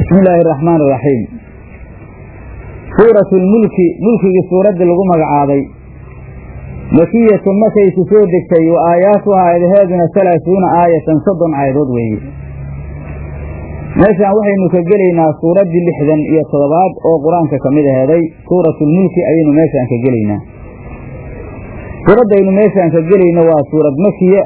bismi illaahi araxmaan iraxiim suuratu lmulki mulkigii suuraddii lagu magacaabay makiyatun markayku soo degtay wa aayaatuha aayadaheeduna halaasuuna aayatan soddon aayadood weeye meeshaan waxaynu ka gelaynaa suuraddii lixdan iyo toddobaad oo qur-aanka ka mid aheeday suuratulmulki ayaynu meeshaan ka gelaynaa suuraddaynu meeshaan ka gelayno waa suurad makiya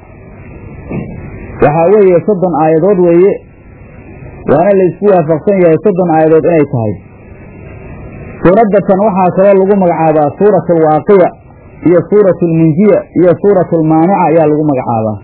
waxaa weeye soddon aayadood weeye waana la isku waafaqsan yahay soddon aayadood inay tahay suuradda tan waxaa kaloo lagu magacaabaa suuratu alwaaqiya iyo suuratu almunjiya iyo suuratu almaanica ayaa lagu magacaabaa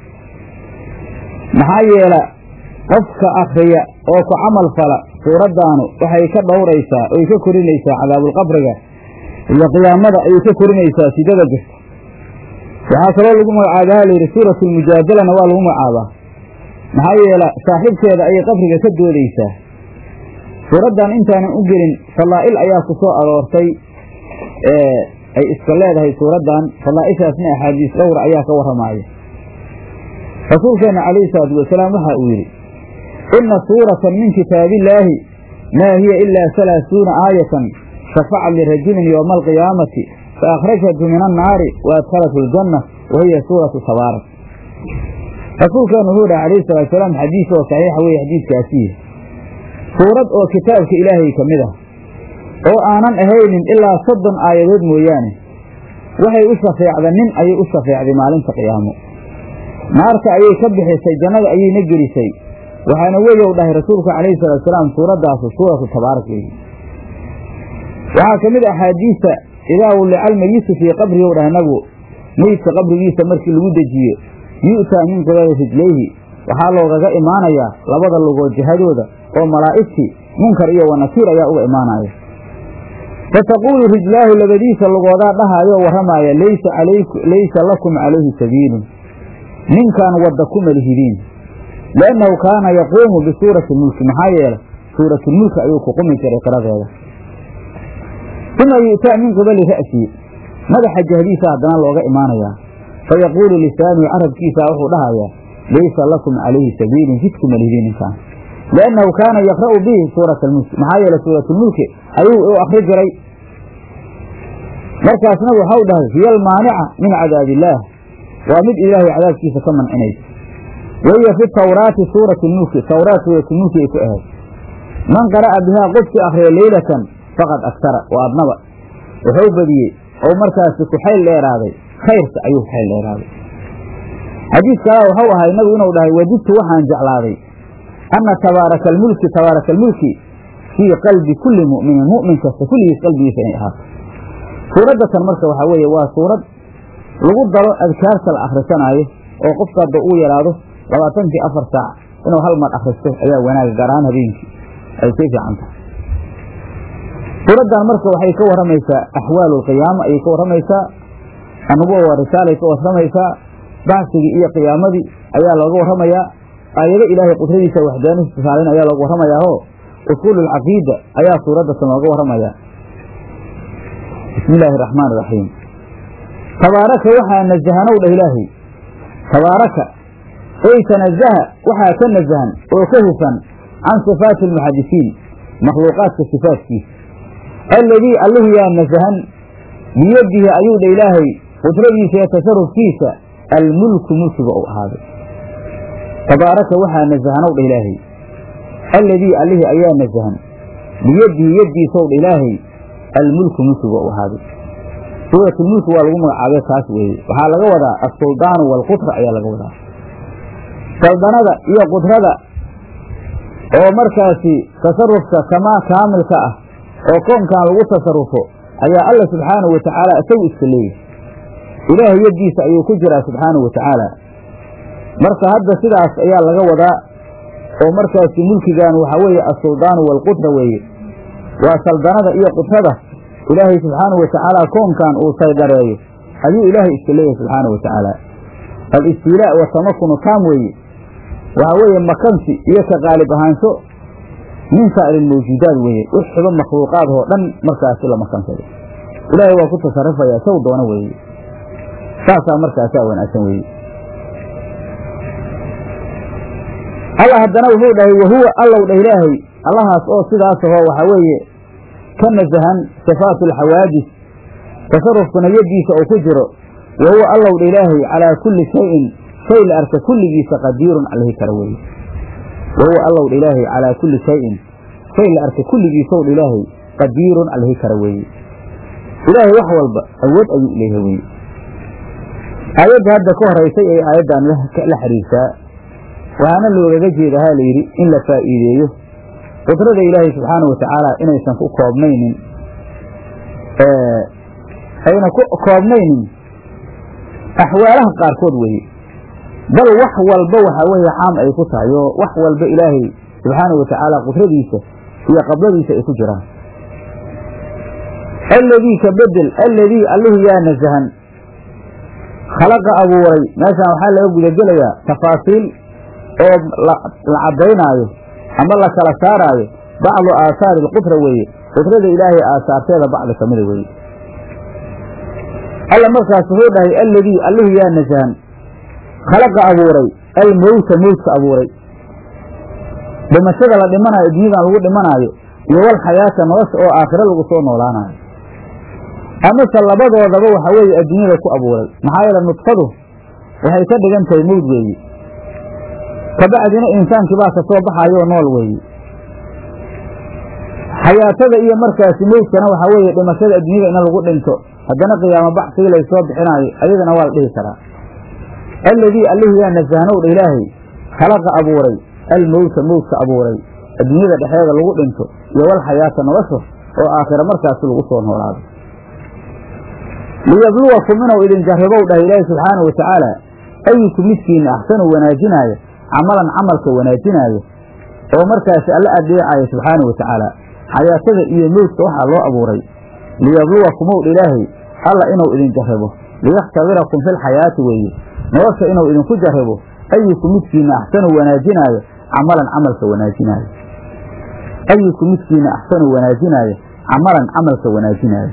maxaa yeela qofka akhriya oo ku camal fala suuraddaanu waxay ka dhowraysaa oy ka korinaysaa cadaabulqabriga iyo qiyaamada ayay ka korinaysaa sidada jirta waxaa kaloo lagu magacaabaa layidhi suuratu almujaadalana waa lagu magacaabaa maxaa yeela saaxiibkeeda ayay qabriga ka doodaysaa suuraddan intaanan u gelin fadaa'il ayaa ku soo aroortay ee ay iska leedahay suuraddan fadaa'ishaasna axaadiis dhowra ayaa ka warramaaya rasuulkeenna calayhi salaatu wasalaam waxa uu yidhi inna suuratan min kitaabillaahi maa hiya ilaa halaasuuna aayatan shafacat lirajulin yowma alqiyaamati fa akhrajathu min annaari wa adkhalathu aljanna wa hiya suuratu tabaarak rasuulkeenu wuxuu dhaha calayhi salatu salaam xadiis oo saxiixa weeye xadiiskaasiiya suurad oo kitaabka ilaahay ka mid ah oo aanan ahaynin ilaa soddon aayadood mooyaane waxay u shafeecda nin ayay u shafeecday maalinta qiyaamo naarta ayay ka bixisay jannada ayayna gelisay waxaana weyow dhahay rasuulku calayhi salatu salaam suuraddaasu suuratu tabaarak weeye waxaa ka mid a axaadiista idaa wullica almayitu fii qabrihi ow dhah nabigu meydka qabrigiisa markii lagu dejiyo yu'taa min qibali rijlayhi waxaa loogaga imaanayaa labada lugood jihadooda oo malaa'igtii munkar iyo wanakiir ayaa uga imaanaya fataquulu rijlaahu labadiisa lugoodaa dhahaayoo warramaaya laysa lakum calayhi sabiilun ninkaan wadda kuma lihidiin liannahu kaana yaquumu bisuurati mulki maxaa yeelay suuratulmulki ayuu ku qumi jiray qiradeeda uma yu'taa min qibali ra'sii madaxa jihadiisa haddana looga imaanayaa fayaquulu lisaanuhu carabkiisa wuxuu dhahayaa laysa lakum calayhi sabiilun jidkuma lihidiin ninkaan liannahu kaana yaqra'u bihi suurata almulki maxaa yeelay suuratulmulki ayuu u akri jiray markaasna waxau dhahay hiya almaanica min cadaabi illaah waa mid ilaahay cadaabkiisa ka mancinaysa wahiya fi tawraati suurati lmulki tawraat suuratulmulki ay ku ahayd man qara'a bihaa qofkii akhriya leylatan faqad aktara wa adnaba wuxuu badiyey oo markaasi ku xayl dheeraaday khayrka ayuu ku xayl dheeraaday xadiis kalaa waxau ahay nabigu inuu dhahay wajidtu waxaan jeclaaday anna tabaaraka almulki tabaaraka almulki fii qalbi kulli mu'minin mu'min kasta kulligiis qalbigiisa inay ahaato suuradda tan marka waxaa weeye waa suurad lagu daro adkaarta la akhrisanaayo oo qofka hadda uu yaraado labaatankii afar saac inuu hal mar akhristo ayaa wanaaga gaar ahaan habeenkii ay sii fiican tahay suuraddan marka waxay ka warramaysaa axwaalu alqiyaama ayay ka warramaysaa annubuwa waa risaalay ka warramaysaa bacsigii iyo qiyaamadii ayaa looga warramayaa aayado ilaahay qudradiisa waxdaanihiisa tusaalin ayaa looga warramayaa oo usuulu alcaqiida ayaa suuraddasan looga warramayaa bismi illaahi araxmaan iraxiim tabaaraka waxaa nasahanow dhah ilaahay tabaaraka ey tanazaha waxaa ka nasahan oo ka hufan can sifaati almuxadisiin makhluuqaadka sifaatkiisa alladii alluhu yaa nasahan biyadihi ayuu dha ilaahay qudradiisa iyo tasarufkiisa almulku mulkiga uu ahaaday tabaaraka waxaa nasahanow dha ilaahay alladii allihii ayaa nasahan biyadihi yaddiisow dha ilaahay almulku mulkiga uu ahaaday suuratulmulki waa lagu magacaabay taas weeye waxaa laga wadaa assuldaanu waalqutra ayaa laga wadaa saldanada iyo qudrada oo markaasi tasarufka kamaa kaamilka ah oo koonkan lagu tasarufo ayaa alla subxaanahu wa tacaala isagu iska leeyahy ilaahay yaddiisa ayuu ku jiraa subxaanahu wa tacaala marka hadda sidaas ayaa laga wadaa oo markaasi mulkigan waxaa weeye assuldaanu waalqutra weeye waa saldanada iyo qudrada ilaahay subxaanahu wa tacaala koonkan uu saydareeyo ayuu ilaahay iska leeyahay subxaanahu wa tacaala al-istiilaa wa tamakunu taam weeye waxaa weeye makansi iyo ka qaalib ahaansho min saa'iri lmawjuudaad weeye wixba makhluuqaad oo dhan markaasi la makansado ilaahay waa ku tasarrufayaa saw doona weeye saasaa markaasaa wanaagsan weeye alla haddana wuxuu dhahay wahuwa allow dhah ilaahay allahaas oo sidaas ahoo waxaa weeye ka nasahan sifaatu alxawaadis tasarufkuna yaddiisa uu ku jiro wa huwa allowdha ilaahay calaa kulli shayin shay la arka kulligiisa qadiirun allihi kara weeye wa huwa allowdha ilaahay calaa kulli shayin shay la arka kulligiisowdha ilaahay qadiirun allihi kara weeye ilaahay wax walba awood ayuu leeyahay weye aayadda hadda ka horaysay ee aayaddan la xiriirtaa waxaana loogaga jeeda ha layidhi in la faa'iideeyo qudrada ilaahay subxaanau watacaala inaysan ku koobnaynin ayna ku koobnaynin axwaalaha qaarkood weeye bal wax walba waxaa weeye caam ay ku tahay oo wax walba ilaahay subxaanau watacaala qudradiisa iyo qabladiisa ay ku jiraan alladii ka bedel alladii allihii yaa nasahan khalaqa abuuray meeshaan waxaa laga gudagelayaa tafaasiil oo la caddaynaayo ama la kala saaraayo bacdu aahaari alqudra weeye qudrada ilaahay aasaarteeda bacdi ka mida weeye alla markaas wuxuu dhahay alladii allihii yaa nasahan khalaqa abuuray almowta mowtka abuuray dhimashada la dhimanayo dunyadan lagu dhimanaayo iyo wal xayaata nolosha oo aakhiro lagu soo noolaanayo amase labadoodaba waxa weeye adduunyada ku abuuray maxaa yeele nudfadu waxay ka dhigan tahay mowd weeye kabacdina insaankii baa ka soo baxayoo nool weeye xayaatada iyo markaasi mowdkana waxaa weeye dhimashada adduunyada in lagu dhinto haddana qiyaamo baxsigii laysoo bixinaayo ayadana waa la dhihi karaa alladii allihii yaa nasahanowdha ilaahay khalaqa abuuray almowta mowdka abuuray adduunyada dhexeeda lagu dhinto iyo wal xayaata nolosha oo aakhira markaasi lagu soo noolaado liyabluwakum inuu idin jarribow dhahay ilaahi subxaanau watacaala ayuku midkiina axsanu wanaajinaayo camalan camalka wanaajinaayo oo markaasi alla adeecayo subxaanau watacaala xayaatada iyo mowdka waxaa loo abuuray liyabluwakumow dha ilaahay alla inuu idin jarribo liyakhtabirakum filxayaati weeye nolosha inuu idinku jarribo ayuku midkiina axsanu wanaajinaayo camalan camalka wanaajinaayo ayuku midkiina axsanu wanaajinaayo camalan camalka wanaajinaayo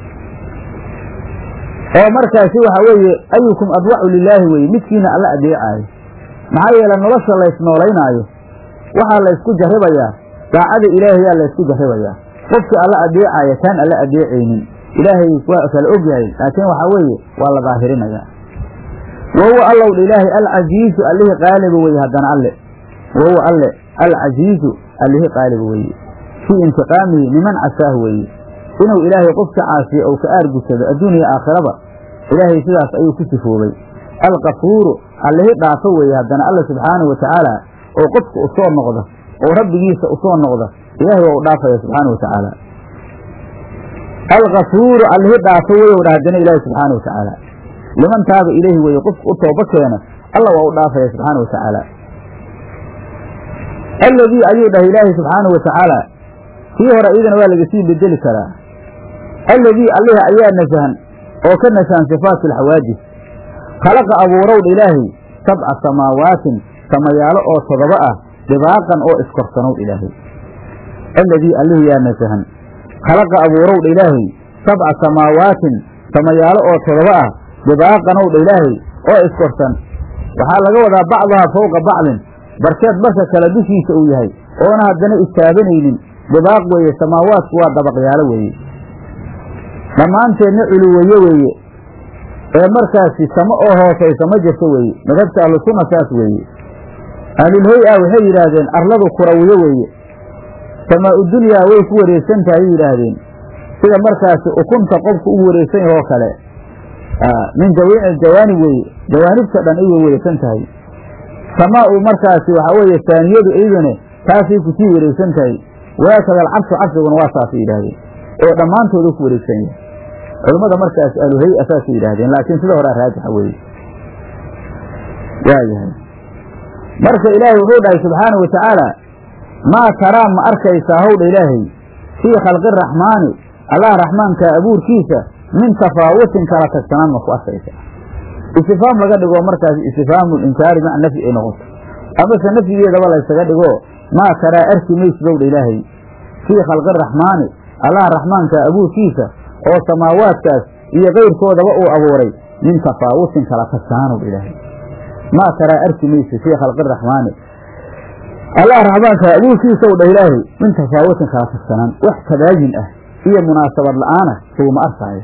oo markaasi waxa weeye ayukum adwacu lilaahi weye midkiina alla adeecaayo maxaa yeele nolosha laysnoolaynaayo waxaa laysku jarribayaa daacada ilaahayaa laysku jarribayaa qofkii alla adeecaya kaan alla adeecaynin ilaahay waa kala og yahay laakiin waxaa weeye waa la daahirinayaa wa huwa allowdha ilaahay alcasiizu allihii qaaliba weye haddana alle wa huwa alle alcasiizu allihii qaaliba weeye fii intiqaamihi niman casaah weeye inuu ilaahay qof ka caasiyo ou ka aargusado adduuniya aakhiraba ilaahay sidaas ayuu ku sifoobay alkafuuru allihii dhaafo weeye haddana alla subxaanahu watacaala oo qofka u soo noqda oo rabbigiisa u soo noqda ilaahay waa u dhaafaya subxaana watacaala alkafuuru allihii dhaafo weyow dha haddana ilaahi subxaana watacaala liman taaba ileyhi weeye qofka u tooba keena alla waa u dhaafaya subxaana watacaala alladii ayuu dhahay ilaahay subxaanahu watacaala kii hore iyadana waa laga sii bedeli karaa alladii allihi ayaa nasahan oo ka nasahan sifaatu alxawaadis khalaqa abuurowdha ilaahay sabca samaawaatin samayaalo oo todoba ah dhibaaqan oo iskorsanowdha ilaahay alladii allihi yaa nasahan khalaqa abuurowdha ilaahay sabca samaawaatin samayaalo oo todoba ah dhibaaqanowdha ilaahay oo iskorsan waxaa laga wadaa bacdaha fowqa bacdin barkeed barka kale dushiisa uu yahay oona haddana istaabanaynin dhibaaq weeye samaawaadku waa dabaqyaalo weeye dhammaanteedna culuweeye weeye ee markaasi samo oo hoosaysa ma jirto weeye madhabta ahlusunna saas weeye ahlulhay-a waxay yidhaahdeen arladu kurawiyo weeye samaa-u dunyaa way ku wareegsan tahay yidhaahdeen sida markaasi ukunta qofku u wareegsan yahay oo kale min jamiici jawaanib weeye jawaanibta dhan ay way wareegsan tahay samaa-u markaasi waxaa weeye saaniyadu iyaduna taasay kusii wareegsan tahay waakada alcarshu carshiguna waa saasay yidhaahdeen oo dhammaantooda ku wareegsan yahay culimmada markaas ahluhay-a saasay yidhaahdeen laakiin sida horea raajixa weeye waayahay marka ilaahay wuxuu dhahay subxaana wa tacaala maa taraa ma arkaysaa howdha ilaahay fii khalqi raxmaani allah raxmaanka abuurkiisa min tafaawutin kala tagsanaan ma ku arkaysaa istifaam laga dhigo markaas istifhaamu linkaari maca nafyi ay noqoto amase nafyigeedaba laysaga dhigo maa taraa arki maysdowdha ilaahay fii khalqi raxmaani allah raxmaanka abuurkiisa oo samaawaadkaas iyo kayrkoodaba uu abuuray min tafaawutin kala tagsanaan ilaahay maa taraa arki maysa fii khalqi raxmaani allah raxmaanka abuurkiisaw dha ilaahay min tafaawutin kala tagsanaan wax tabaajin ah iyo munaasabad la'aana suguma arkaayo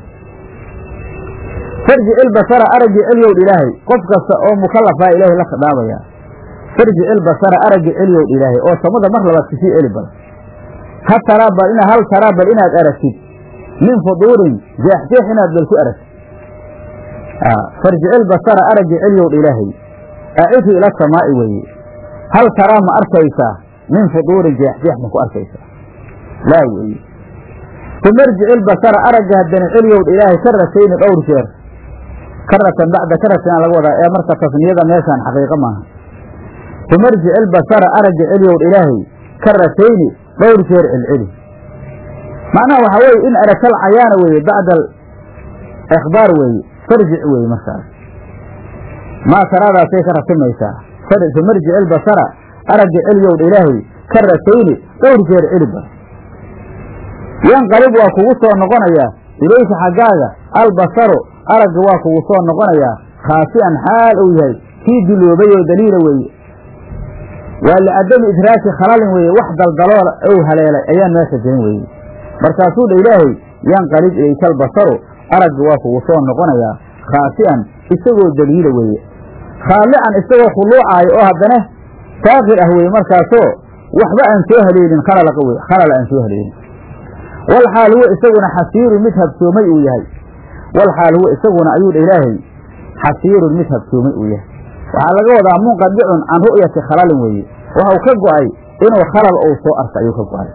farji ilbasara araggi celyowdh ilaahay qof kasta oo mukallafaa ilaahay la khidaabayaa farji ilbasara araggi celyowdh ilaahay oo samada mar labaad kasii celi bal ha taraa bal ina hal taraa bal inaad aragtid min fuduurin jeexjeex inaad bal ku aragtid farji ilbasara araggi celyowdh ilaahay acidhu ila samaa'i weeye hal taraa ma arkaysaa min fuduurin jeexjeex ma ku arkaysaa laa weeye uma irjic ilbasara aragga haddana celyowdh ilaahay karatayni dhowr jeer karatan bacda karatin aan laga wadaa ee marka tasniyada meeshaan xaqiiqo maaha uma irjic ilbasara aragga celyowdh ilaahay karatayni dhowr jeer celceli macnaha waxaa weeye in aragtal cayaana weeye bacda ikhbaar weeye farjic weeye markaas maa taraadaasay ka ratimaysaa uma irjic ilbasara aragga celyowdh ilaahay karatayni dhowr jeer celiba yanqalib waa kugu soo noqonayaa ilayka xaggaaga albasaru aragga waa kugu soo noqonayaa khaasi'an xaal uu yahay kii duloobay oo daliila weeye waa licadami idraaki khalalin weeye wax daldaloola ou haleelay ayaan meesha jirin weeye markaasuu dha ilaahay yanqalib ilayka albasaru aragga waa kugu soo noqonayaa khaasi'an isagoo daliila weeye khaalican isagoo khuluucaayo oo haddana saakir ah weeye markaasoo waxba aan soo haleelin khalalaqa weye khalala aan soo haleelin walxaal huwa isaguna xasiirun mid habsoomay uu yahay walxaal huwa isaguna ayuu dha ilaahay xasiirun mid habsoomay uu yahay waxaa laga wadaa munqadicun can ru'yati khalalin weeye waxau ka go'ay inuu khalal uu soo arka ayuu ka go'ay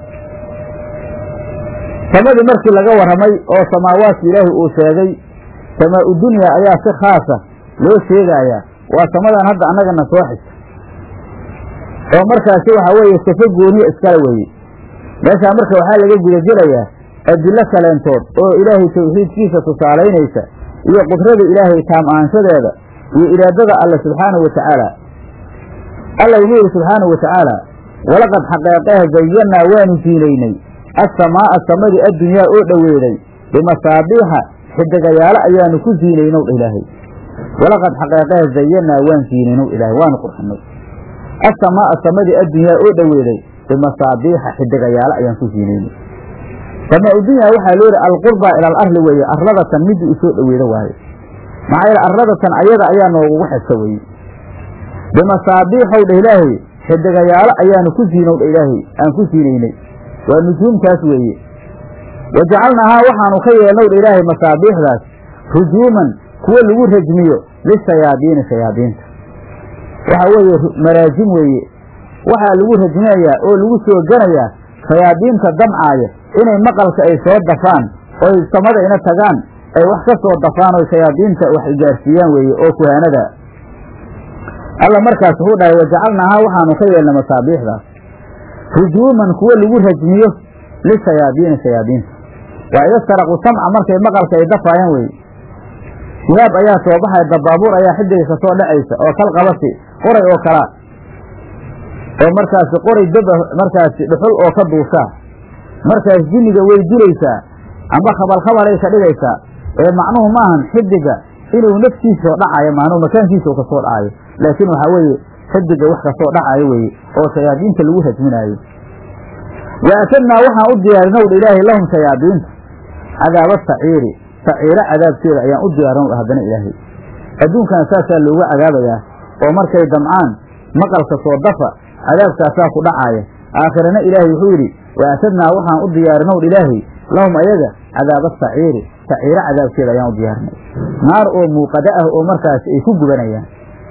samadii markii laga warramay oo samaawaadki ilaahay uu sheegay samaa-u dunya ayaa si khaasa loo sheegayaa waa samadan hadda annagana soo xigta oo markaasi waxaa weeye safo gooniya iskale weeye meeshaa marka waxaa laga gudagelayaa adillo kaleentood oo ilaahay tawxiidkiisa tusaalaynaysa iyo qudrada ilaahay taam ahaanshadeeda iyo iraadada alle subxaanahu wa tacaala alla inuu yidhi subxaanahu wa tacaala walaqad xaqeeqeeh zayannaa waanu ziinaynay assamaa'a samadii addunyaa oo dhoweeday bimasaabiixa xidigayaalo ayaanu ku ziinaynow dha ilaahay walaqad xaqeeqeeh zayannaa waan ziinaynow ilaahay waanu qurxinay assamaa'a samadii addunyaa oo dhoweeday bimasaabiixa xidigayaalo ayaan ku ziinaynay samaa udunya waxaa loo yihi alqurbaa ila alarli weeye arladatan midii u soo dhoweeda waaye maxaa yeele arladatan ayada ayaa noogugu xigta weeye bimasaabiixow dha ilaahay xidigayaalo ayaanu ku ziinow dha ilaahay aan ku siinaynay waa nujuumtaas weeye wa jacalnaahaa waxaanu ka yeelnow dha ilaahay masaabiixdaas rujuuman kuwo lagu rajmiyo lishayaadiini shayaadiinta waxaa weeye maraajim weeye waxaa lagu rajminayaa oo lagu soo ganayaa shayaadiinta damcaaya inay maqalka ay soo dafaan oy samada ina tagaan ay wax ka soo dafaan oo shayaadiinta wax gaarsiiyaan weeye oo kuhaanada alla markaas wuxuu dhahay wajacalnaahaa waxaanu ka yeelnay masaabiixdaas rujuuman kuwo lagu rajmiyo lishayaadiini shayaadiinta waa ida saraqu samca markay maqalka ay dafaayaan weye shihaab ayaa soo baxaya dabaabuur ayaa xidiga ka soo dhacaysa oo kal qabasi qoray oo kalaa oo markaasi qoray daba markaasi dhuxul oo ka duushaa markaas jinniga way dilaysaa amba khabalkhabalay ka dhigaysaa ee macnuhu maahan xidiga inuu naftiisao dhacayo macnuhu makaankiisa u kasoo dhacayo laakiin waxaa weeye xidiga wax kasoo dhacayo weeye oo shayaadiinta lagu rajminaayo wa atadnaa waxaan u diyaarinow dha ilaahay lahum shayaadiinta cadaaba saciiri saciiro cadaabkeeda ayaan u diyaarinow dha haddana ilaahay adduunkana saasaa looga cadaabayaa oo markay damcaan maqalka soo dafa cadaabkaasaa ku dhacaaya aakhirana ilaahay wuxuu yidhi wa atadnaa waxaan u diyaarinow dha ilaahay lahum ayaga cadaaba saciiri saciiro cadaabkeeda ayaan u diyaarinay naar oo muuqada ah oo markaasi ay ku gubanayaan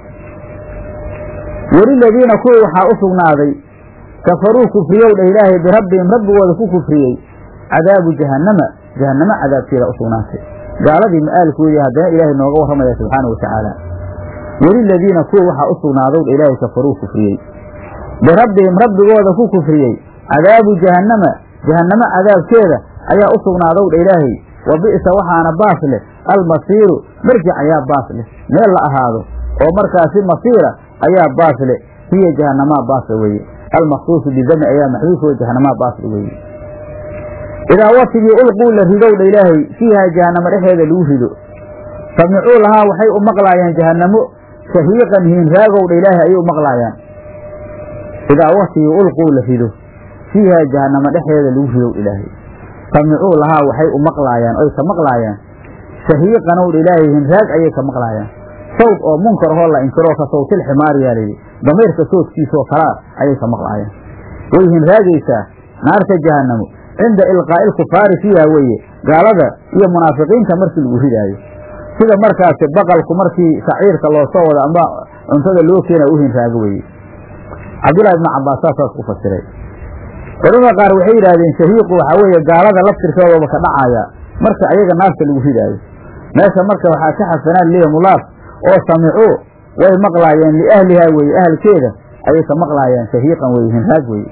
weliladiina kuwii waxaa u sugnaaday kafaruu kufriyow dha ilaahay birabbihim rabbigooda ku kufriyey cadaabu jahannama jahannamo cadaabkeeda u sugnaatay gaaladii ma'aalkoodii haddana ilaahay nooga warramaya subxaana wa tacaala weliladiina kuwa waxaa u sugnaadow dha ilaahay kafaruu kufriyey birabbihim rabbigooda ku kufriyey cadaabu jahannama jahannamo cadaabkeeda ayaa u sugnaadow dha ilaahay wa bi'sa waxaana baas leh almasiiru marjic ayaa baas leh meel la ahaado oo markaasi masiira ayaa baas leh hiya jahanamaa baasle weeye almaksuusu bidami ayaa maxduuf oo jahanamaa baasle weeye idaa watigii ulquu la ridow dha ilaahay fiihaa jahanamo dhexeeda lagu rido samicuu lahaa waxay u maqlaayaan jahanamo shahiiqan hiinraagow dha ilaahay ayay u maqlaayaan idaa waktigii ulquu la rido fiihaa jahannamo dhexdeeda lagu ridow ilaahay samicuu lahaa waxay u maqlaayaan oy ka maqlaayaan shahiiqanowdha ilaahay hinraag ayay ka maqlaayaan sawd oo munkar hoo la inkiroo ka sawtil ximaariyaa layidhi damiirka soodkiisaoo kalaa ayay ka maqlaayaan way hinraagaysaa naarta jahannamo cinda ilqaa'i ilkufaari fiiha weeye gaalada iyo munaafiqiinta markii lagu ridaayo sida markaasi baqalku markii saciirka loo soo wado amba cuntada loo keena u hinraago weeye cabdullahi ibnu cabbaas saasaas ku fasiray culamada qaar waxay yidhaahdeen shahiiqu waxaa weeye gaalada laftirkoodaba ka dhacaya marka ayaga naarta lagu ridaayo meesha marka waxaa ka xasanaan liya mulaaf oo samicuu way maqlaayeen liahlihaa weeye ahalkeeda ayay ka maqlaayaan shahiiqan weye hinraag weye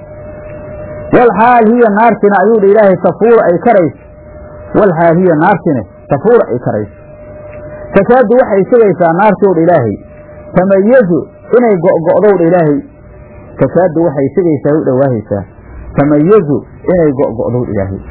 walxaal hiya naartina ayuu dha ilaahay tafuura ay karayso walxaal hiya naartine tafuura ay karayso takaadu waxay sigaysaa naartow dha ilaahay tamayazu inay go'go'dow dha ilaahay takaadu waxay sigaysaa u dhowaahaysaa tamayazu inay go'go'dow dha ilaahay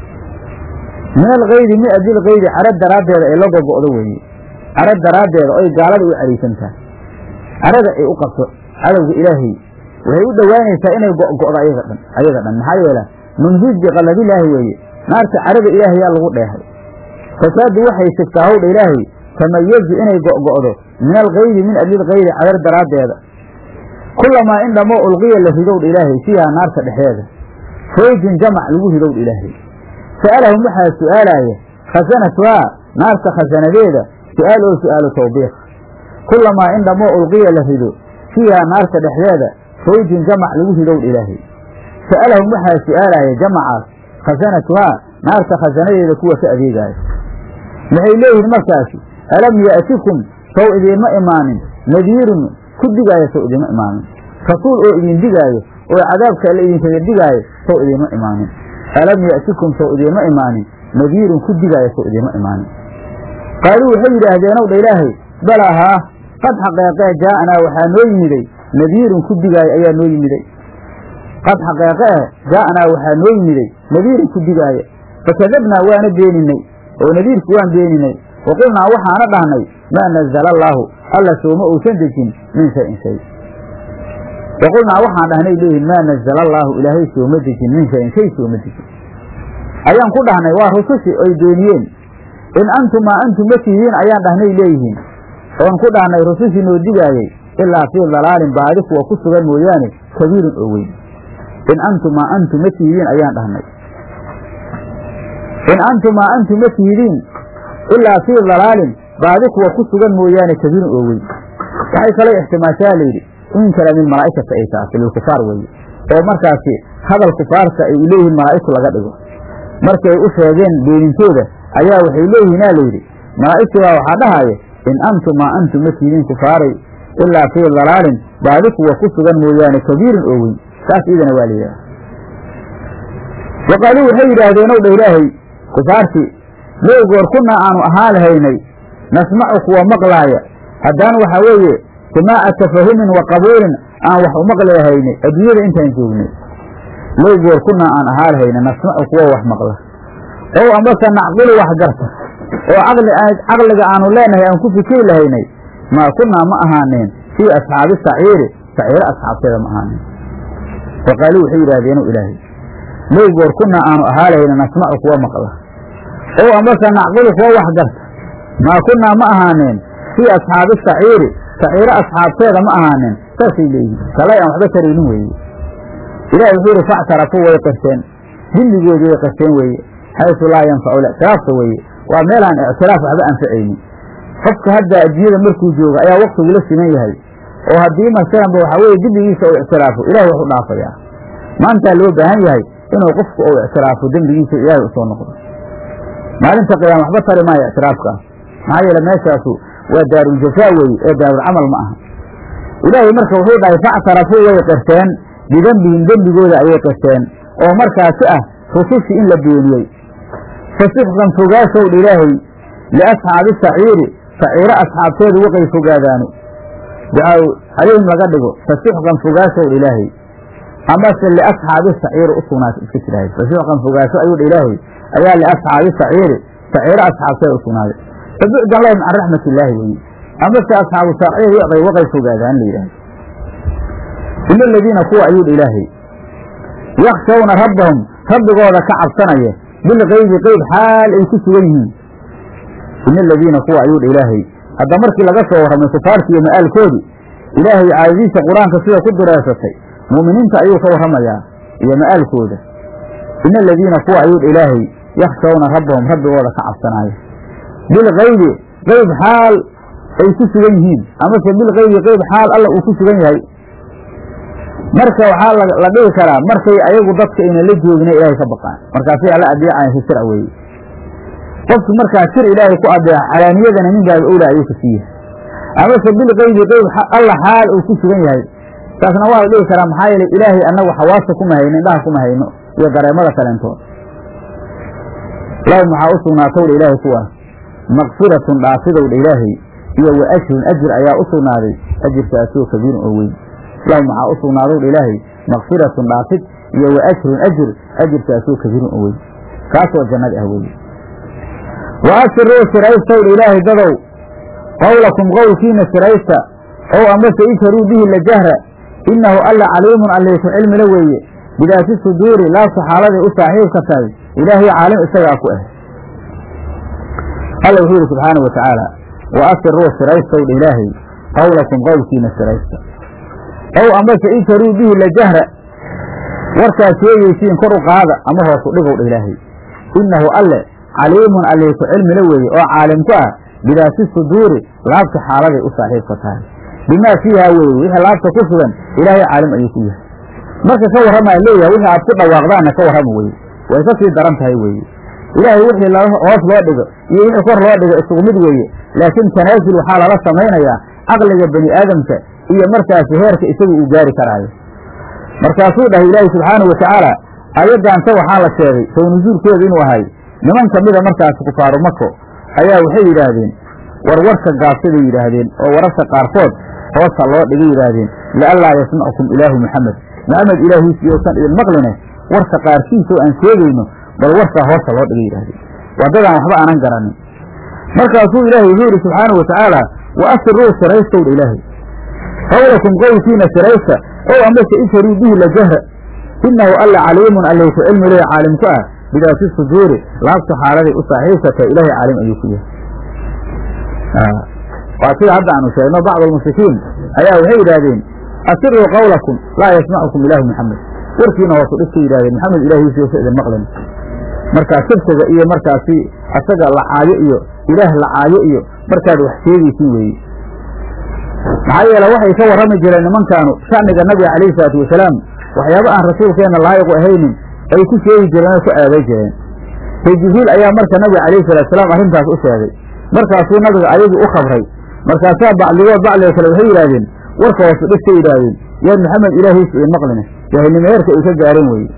min alkaydi min ajil kaydi caro daraaddeeda ay la gogo'do weeye caro daraaddeeda oy gaalada u cariisantahay carada ay u qabto cadowga ilaahay waxay u dhowaanaysaa inay go'go'do ayaga dhan ayaga dhan maxaa yeele munhuj biqalladilaahi weeye naarta carada ilaahayaa lagu dheehay fasaadu waxay sigtaa howdha ilaahay tamayazu inay go'go'do min alkaydi min ajil kaydi cadar daraaddeeda kulamaa in dhammoo ulqiya la ridowdha ilaahay fiihaa naarta dhexeeda fawjin jamac lagu ridowdha ilaahay sa'alahum waxaa su'aalaaya khasanatuhaa naarta khasanadeeda su'aal oo su'aalu tawbiiq kulamaa in dhammoo ulqiya la rido fiihaa naarta dhexdeeda fawjin jamac lagu ridowdha ilaahay sa'alahum waxaa su'aalaaya jamacaas khasanatuhaa naarta khasanadeeda kuwa ka adeegaaya waxay leeyihiin markaasi alam ya'tikum sow idiinma imaanin nadiirun ku digaayo sow idiinma imaanin rasuul oo idin digaayo oo cadaabka alle idinkaga digaayo sow idiinma imaanin alam ya'tikum sow idiinma imaanin nadiirun ku digaayo sow idiinma imaanin qaaluu waxay yidhaahdeen ow dha ilaahay balaa haa qad xaqeeqee jaa'anaa waxaa noo yimiday nadiirun ku digaayo ayaa noo yimiday qad xaqeeqee jaa'anaa waxaa noo yimiday nadiirun ku digaaya fakadabnaa waana beeninay oo nadiirku waan beeninay wa qulnaa waxaana dhahnay maa nazala allaahu alla sooma uusan dejin min shayin shay wa qulnaa waxaan dhahnay leeyihin maa nazala allaahu ilaahay sooma dejin min shayin shay sooma dejin ayaan ku dhahnay waa rusushi oy beeniyeen in antum maa antum ma tihiin ayaan dhahnay leeyihiin oon ku dhahnay rusushii noo digaayey ilaa fii dalaalin baadi kuwa ku sugan mooyaane kabiirin oo weyn in antum maa antum ma tihidiin ayaan dhahnay in antum maa antum ma tihidiin ilaa fii dalaalin baadi kuwa ku sugan mooyaane kabiirin oo weyn waxay kaloo ixtimaashaa layidhi in kale min malaa'ikata ay taasi lilkufaar weeye oo markaasi hadal kufaarta ay u leeyihiin malaa'igtu laga dhigo markay u sheegeen beenintooda ayaa waxay leeyihiinaa layidhi malaa'igtii baa waxaa dhahaaya in antum maa antum ma tihidiin kufaaray ilaa fii dalaalin baadi kuwa ku sugan mooyaane kabiirin oo weyn saas iidana waa layidhaha wa qaaluu waxay yidhaahdeen ow dha ilaahay kufaartii low goor kunnaa aanu ahaa lahaynay nasmacu kuwa maqlaaya haddaan waxaa weeye simaaca tafahumin wa qabuulin aan wax u maqli lahaynay adduunyada intaan joognay low goor kunnaa aan ahaa lahayna nasmacu kuwa wax maqla ow amase nacqilu wax garta oo caqli caqliga aanu leenahay aan ku fikiri lahaynay maa kunnaa ma ahaaneen fii asxaabi saciiri saciiro asxaabteeda ma ahaaneen wa qaaluu waxay yidhahdeenu ilaahay low goor kunnaa aanu ahaa lahayna nasmacu kuwa maqla ow amase nacqilu kuwa wax garta maa kunnaa ma ahaaneen fii asxaabi saciiri saciiro asxaabteeda ma ahaaneen saasay leeyihin kalay aan waxba taraynin weeye ilahi wuxuu yidhi factarafuu way qirteen dimbigoodii way qirteen weeye xaysu laa yanfacu lictiraafka weeye waa meelaan ictiraaf waxba anfacaynin qofka hadda adduunyada markuu joogo ayaa waktigu la siman yahay oo haddii masalanba waxaa weeye dembigiisa uu ictiraafo ilahay wax u dhaafayaa maantaa loo baahan yahay inuu qofku uu ictiraafo dembigiisa ilaahay usoo noqdo maalinta qiyaama waxba tari maayo ictiraafkaas maxaa yeele meeshaasu waa daaruljafaa weeye ee daarulcamal ma aha ilaahay marka wuxuu dhahay factarafuu way qirteen bidembihim dembigooda ayay qirteen oo markaasi ah rusushii in la beeniyey fasixqan fogaashowdha ilaahay liasxaabi saciiri saciiro asxaabteedu waqay fogaadaano ducaa calayhim laga dhigo fasixqan fogaashowdha ilaahay amase liasxaabi saciiri u sugnaatay iska jirahay fasixqan fogaasho ayuu dha ilaahay ayaa liasxaabi saciiri saciiro asxaabteeda u sugnaaday fabucdan lahum can raxmat illaahi weye amase asxaabu saciir waqay waqay fogaadaan la yidhahdo ina aladiina kuwa ayuudha ilaahay yakshawna rabbahum rabbigooda ka cabsanaya bilkaybi qeyb xaal ay ku sugan yihiin ina aladiina kuwa ayuudha ilaahay hadda markii laga soo warramay kufaarti iyo ma'aalkoodii ilaahay caadadiisa qur-aanka sida ku dureesatay mu'miniinta ayuu ka warramayaa iyo ma'aalkooda ina aladiina kuwa ayuudha ilaahay yakshawna rabbahum rabbigooda ka cabsanaya bilkaybi qeyb xaal ay ku sugan yihiin amase bilkaybi qeyb xaal alla uu ku sugan yahay marka waxaa la dhihi karaa markay ayagu dadka ayna la joogina ilaahay ka baqaan markaasay alla adeecayan si sir weeye qofki markaa sir ilaahay ku adeeca calaaniyadana min baaba owla ayuu ka siiyahay amase bilkaybi qeyb alla xaal uu ku sugan yahay taasna waa la dhihi karaa maxaa yeelay ilaahay annagu xawaasta kuma hayno indhaha kuma hayno iyo dareemada kaleentood lahum waxaa u sugnaatowdha ilaahay kuwaas makfiratun dhaafidowdha ilaahay iyo wa ajrun ajir ayaa u sugnaaday ajirkaasoo kabiirun oo weyn lahum waxaa u sugnaadowdha ilaahay makfiratun dhaafid iyo wa ajrun ajir ajirkaasoo kabiirun oo weyn kaasoo jannada ah weeye wa asiruu siraystowdha ilaahay dadow qowlakum qowlkiina siraysta ow amase isharuu bihi la jahra innahu alla caliimun allayku cilmila weeye bidaati suduuri laabta xaaladay u saaxiibka tahay ilaahay caalim isagaa ku ah alla wuxuu yidhi subxaana wa tacaala wa asiruu siraystowdha ilaahay qowlakum qowlkiina siraysta ow amase isharuu bihi la jahra warkaad sheegaysiin kor u qaada ama hoos u dhigowdha ilaahay innahu alle caliimun allayku cilmila weeye oo caalim ku ah bidaati suduuri laabta xaaladay u saaxiibka tahay bimaa fiiha weeye wixii laabta ku sugan ilaahay caalim ayuu ku yahay marka ka warramaa leeyahay wixii aad ku dhawaaqdaanna ka warrama weye way ka sii daran tahay weeye ilaahay wixii hoos loo dhigo iyo wixii kor loo dhigo isugu mid weeye laakiin tanaasul waxaa lala samaynayaa caqliga bani aadamka iyo markaasi heerka isagu uu gaari karaayo markaasuu dhahay ilaahay subxaanau watacaala aayaddaanta waxaa la sheegay sow nusuulkeedu inuu ahay niman ka mida markaasi kufaaru mako ayaa waxay yidhaahdeen war warka gaabsaday yidhaahdeen oo wararka qaarkood hoosa loo dhigay yidhaahdeen lianlaa yasmacukum ilaahu maxamed maxamed ilaahiisi yousan idin maqline warka qaarkiisoo aan sheegayno bal warkaa hoosa loo dhigay yidhahdeen waddadaan waxba aanan garanin markaasuu ilaahay wuxuu yidhi subxaanau watacaala wa asiruu siraystowdha ilaahay qowlakum qowlkiina siraysta ow amase isharuu bihi la jahra innahu alla caliimun allayku cilmi lehe caalim ku ah bidaati suduuri laabta xaaladay u saaxiibsatay ilaahay caalim ayuu ku yahay waa sida hadda aanu sheegno bacd almushrikiin ayaa waxay yidhaahdeen asiruu qowlakum laa yasmacukum ilaahu maxamed warkiina hoosu dhigtay yidhahdeen maxamed ilaahiisi uusa idin maqlin markaa sirsiga iyo markaasi asaga lacaayo iyo ilaah lacaayo iyo markaad wax sheegaysin weeye maxaa yeele waxay ka warrami jireen nimankaanu sha'niga nabiga calayhi salaatu wasalaam waxyaaba aan rasuulkeenna laayiqu ahaynin ay ku sheegi jireen oo ku aaday jireen say jibriil ayaa marka nabiga calayhi salatu wasalaam arrintaas u sheegay markaasuu nabiga ayagii u khabray markaasaa bacdigood bacdiga kale waxay yidhaahdeen warka hoosu dhigtay yidhaahdeen yaa maxamed ilaahiisa idin maqline jaahilnimo heerka ay ka gaareen weye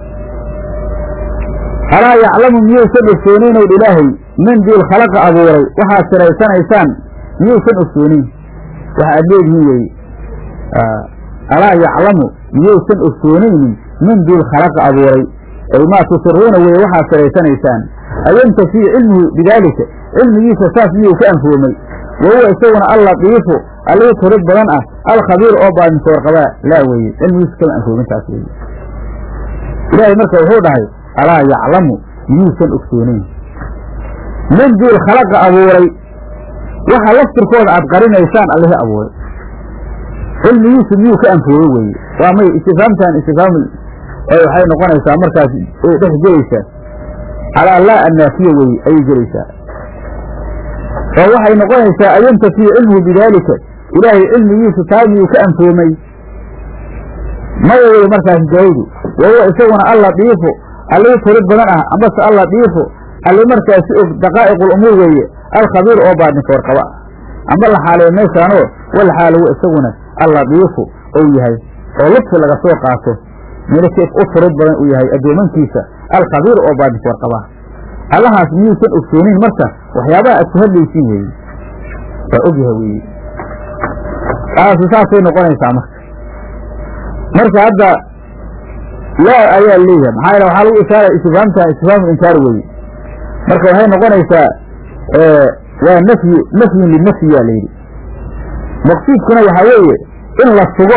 alaa yaclamu miyuusan ogsooninowdh ilaahay min diil khalaqa abuuray waxaad siraysanaysaan miyuusan ogsoonin waxa aad leedihiin weeye alaa yaclamu miyuusan ogsoonaynin min diil khalaqa abuuray ay maa tusiruuna weeye waxaad siraysanaysaan ayantafii cilmuhu bidaalika cilmigiisa saas miyuu ka anfoomay wa huwa isaguna allatiifu allii turid badan ah alkhabiir oo baadintoor qabaa laa weeye cilmigiisa kama anfoomin taas weeye ilaahay marka wuxuu dhahay alaa yaclamu miyuusan ogsoonayn min diil khalaqa abuuray waxa laftirkooda aad qarinaysaan allihii abuuray cilmigiisu miyuu ka anfooye weeye waa may istifaamtan istifaam waxay noqonaysaa markaas ay dhex gelaysaa calaa laa annaafiya weeye ayay gelaysaa oo waxay noqonaysaa ayantafiya cilmuhu bidaalika ilaahay cilmigiisu taa miyuu ka anfoomay maya weye markaas jaawdu wahuwa isaguna allatiifu allii turid badan ah ambase allatiifu alli markaasi og daqaa'iqul umuur weeye alkhabiir oo baadinka warqaba ah amba la xaaleeyo meeshaanoo wal xaalowo isaguna allatiifu ou yahay oo lubsi laga soo qaato milikeef u turid badan uu yahay addoomankiisa alkhabiir oo baadinka warqaba allahaas miyuusan ogsoonin marka waxyaabaha aad ku hadlaysiin weeye waa ogyahay weeye taasu saasay noqonaysaa marka marka hadda laa ayaa leeyahay maxaa yeele waxaa lagu ishaaraya istifhaamta istifhaamu inkaar weeye marka waxay noqonaysaa waa nafyi nafyun linafyi yaa layidhi maqsuudkuna waxaa weeye in la sugo